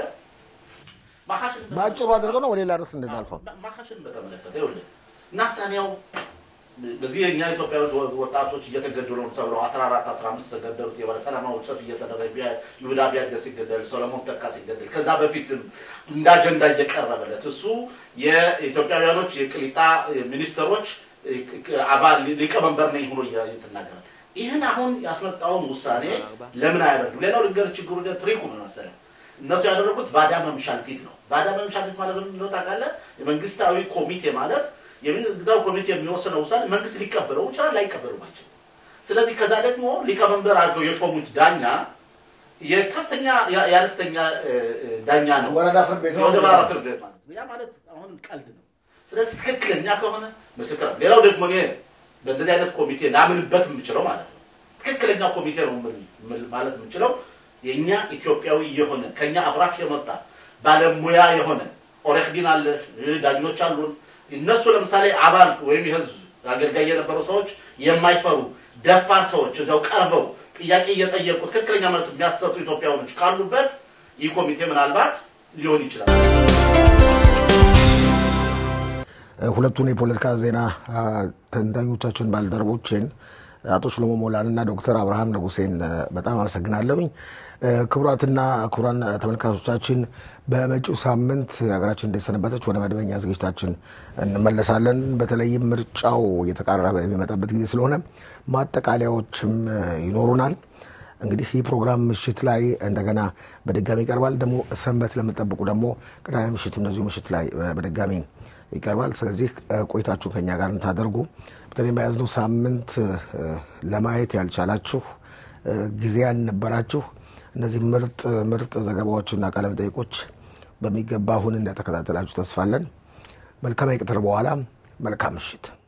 ማካሽን በአጭሩ አድርገው ነው ወደ ሌላ ርዕስ እንድናልፈው። ማካሽን በተመለከተ ይኸውልህ ናታንያው በዚህ የእኛ ኢትዮጵያዎች ወጣቶች እየተገደሉ ነው ተብለው 14 15 ተገደሉት የባለ ሰላማዊ ሰልፍ እየተደረገ ይሁዳ ቢያገ ሲገደል ሰለሞን ተካ ሲገደል ከዛ በፊትም እንደ አጀንዳ እየቀረበለት እሱ የኢትዮጵያውያኖች የቅሊጣ ሚኒስትሮች አባል ሊቀመንበር ነኝ ሆኖ እየተናገራል። ይህን አሁን ያስመጣውን ውሳኔ ለምን አያደርግም? ሌላው ልንገር ችግሩ ትሪኩ ምን መሰለህ? እነሱ ያደረጉት ቫዳ መምሻልቲት ነው። ቫዳ መምሻልቲት ማለት ምን እንደሆነ ታውቃለህ? የመንግስታዊ ኮሚቴ ማለት የመንግስታዊ ኮሚቴ የሚወስነው ውሳኔ መንግስት ሊቀበለው ይችላል፣ ላይቀበለው አይችልም። ስለዚህ ከዛ ደግሞ ሊቀመንበር አድርገው የሾሙት ዳኛ የከፍተኛ የአነስተኛ ዳኛ ነው። ወረዳ ፍርድ ቤት ነው። የወረዳ ፍርድ ቤት ማለት ነው። ያ ማለት አሁን ቀልድ ነው። ስለዚህ ትክክለኛ ከሆነ ምስክር ነው። ሌላው ደግሞ እኔ በእንደዚህ አይነት ኮሚቴ ላምንበት የምችለው ማለት ነው ትክክለኛ ኮሚቴ ነው የምል- ማለት የምችለው የእኛ ኢትዮጵያዊ የሆነ ከኛ አብራክ የመጣ ባለሙያ የሆነ ኦሬክዲን አለ፣ ዳኞች አሉን። እነሱ ለምሳሌ አባል ወይም የህዝብ አገልጋይ የነበሩ ሰዎች የማይፈሩ ደፋር ሰዎች እዚያው ቀርበው ጥያቄ እየጠየቁ ትክክለኛ መልስ የሚያሰጡ ኢትዮጵያውያኖች ካሉበት ይህ ኮሚቴ ምናልባት ሊሆን ይችላል። ሁለቱን የፖለቲካ ዜና አ፣ ተንታኞቻችን ባልደረቦችን አቶ ሽሎሞ ሞላን እና ዶክተር አብርሃም ንጉሴን አ፣ በጣም አመሰግናለሁኝ። አ፣ ክቡራትና ክቡራን ተመልካቾቻችን በመጪው ሳምንት ሀገራችን እንደሰነበተች ወደ መደበኛ ዝግጅታችን እንመለሳለን። በተለይም ምርጫው እየተቃረበ የሚመጣበት ጊዜ ስለሆነ ማጠቃለያዎችም አ፣ ይኖሩናል። እንግዲህ ይህ ፕሮግራም ምሽት ላይ እንደገና በድጋሚ ይቀርባል። ደግሞ ሰንበት ለምጠብቁ ደግሞ ቅዳሜ ምሽት እንደዚሁ ምሽት ላይ አ፣ በድጋሚ ይቀርባል። ስለዚህ አ፣ ቆይታችሁን ከኛ ጋር እንታደርጉ። በተለይም በያዝነው ሳምንት አ፣ ለማየት ያልቻላችሁ አ፣ ጊዜ ያልነበራችሁ እነዚህ ምርጥ ምርጥ ዘገባዎችና ቃለ መጠይቆች በሚገባ አሁን እንደተከታተላችሁ ተስፋለን። መልካም የቅትር በኋላ መልካም ምሽት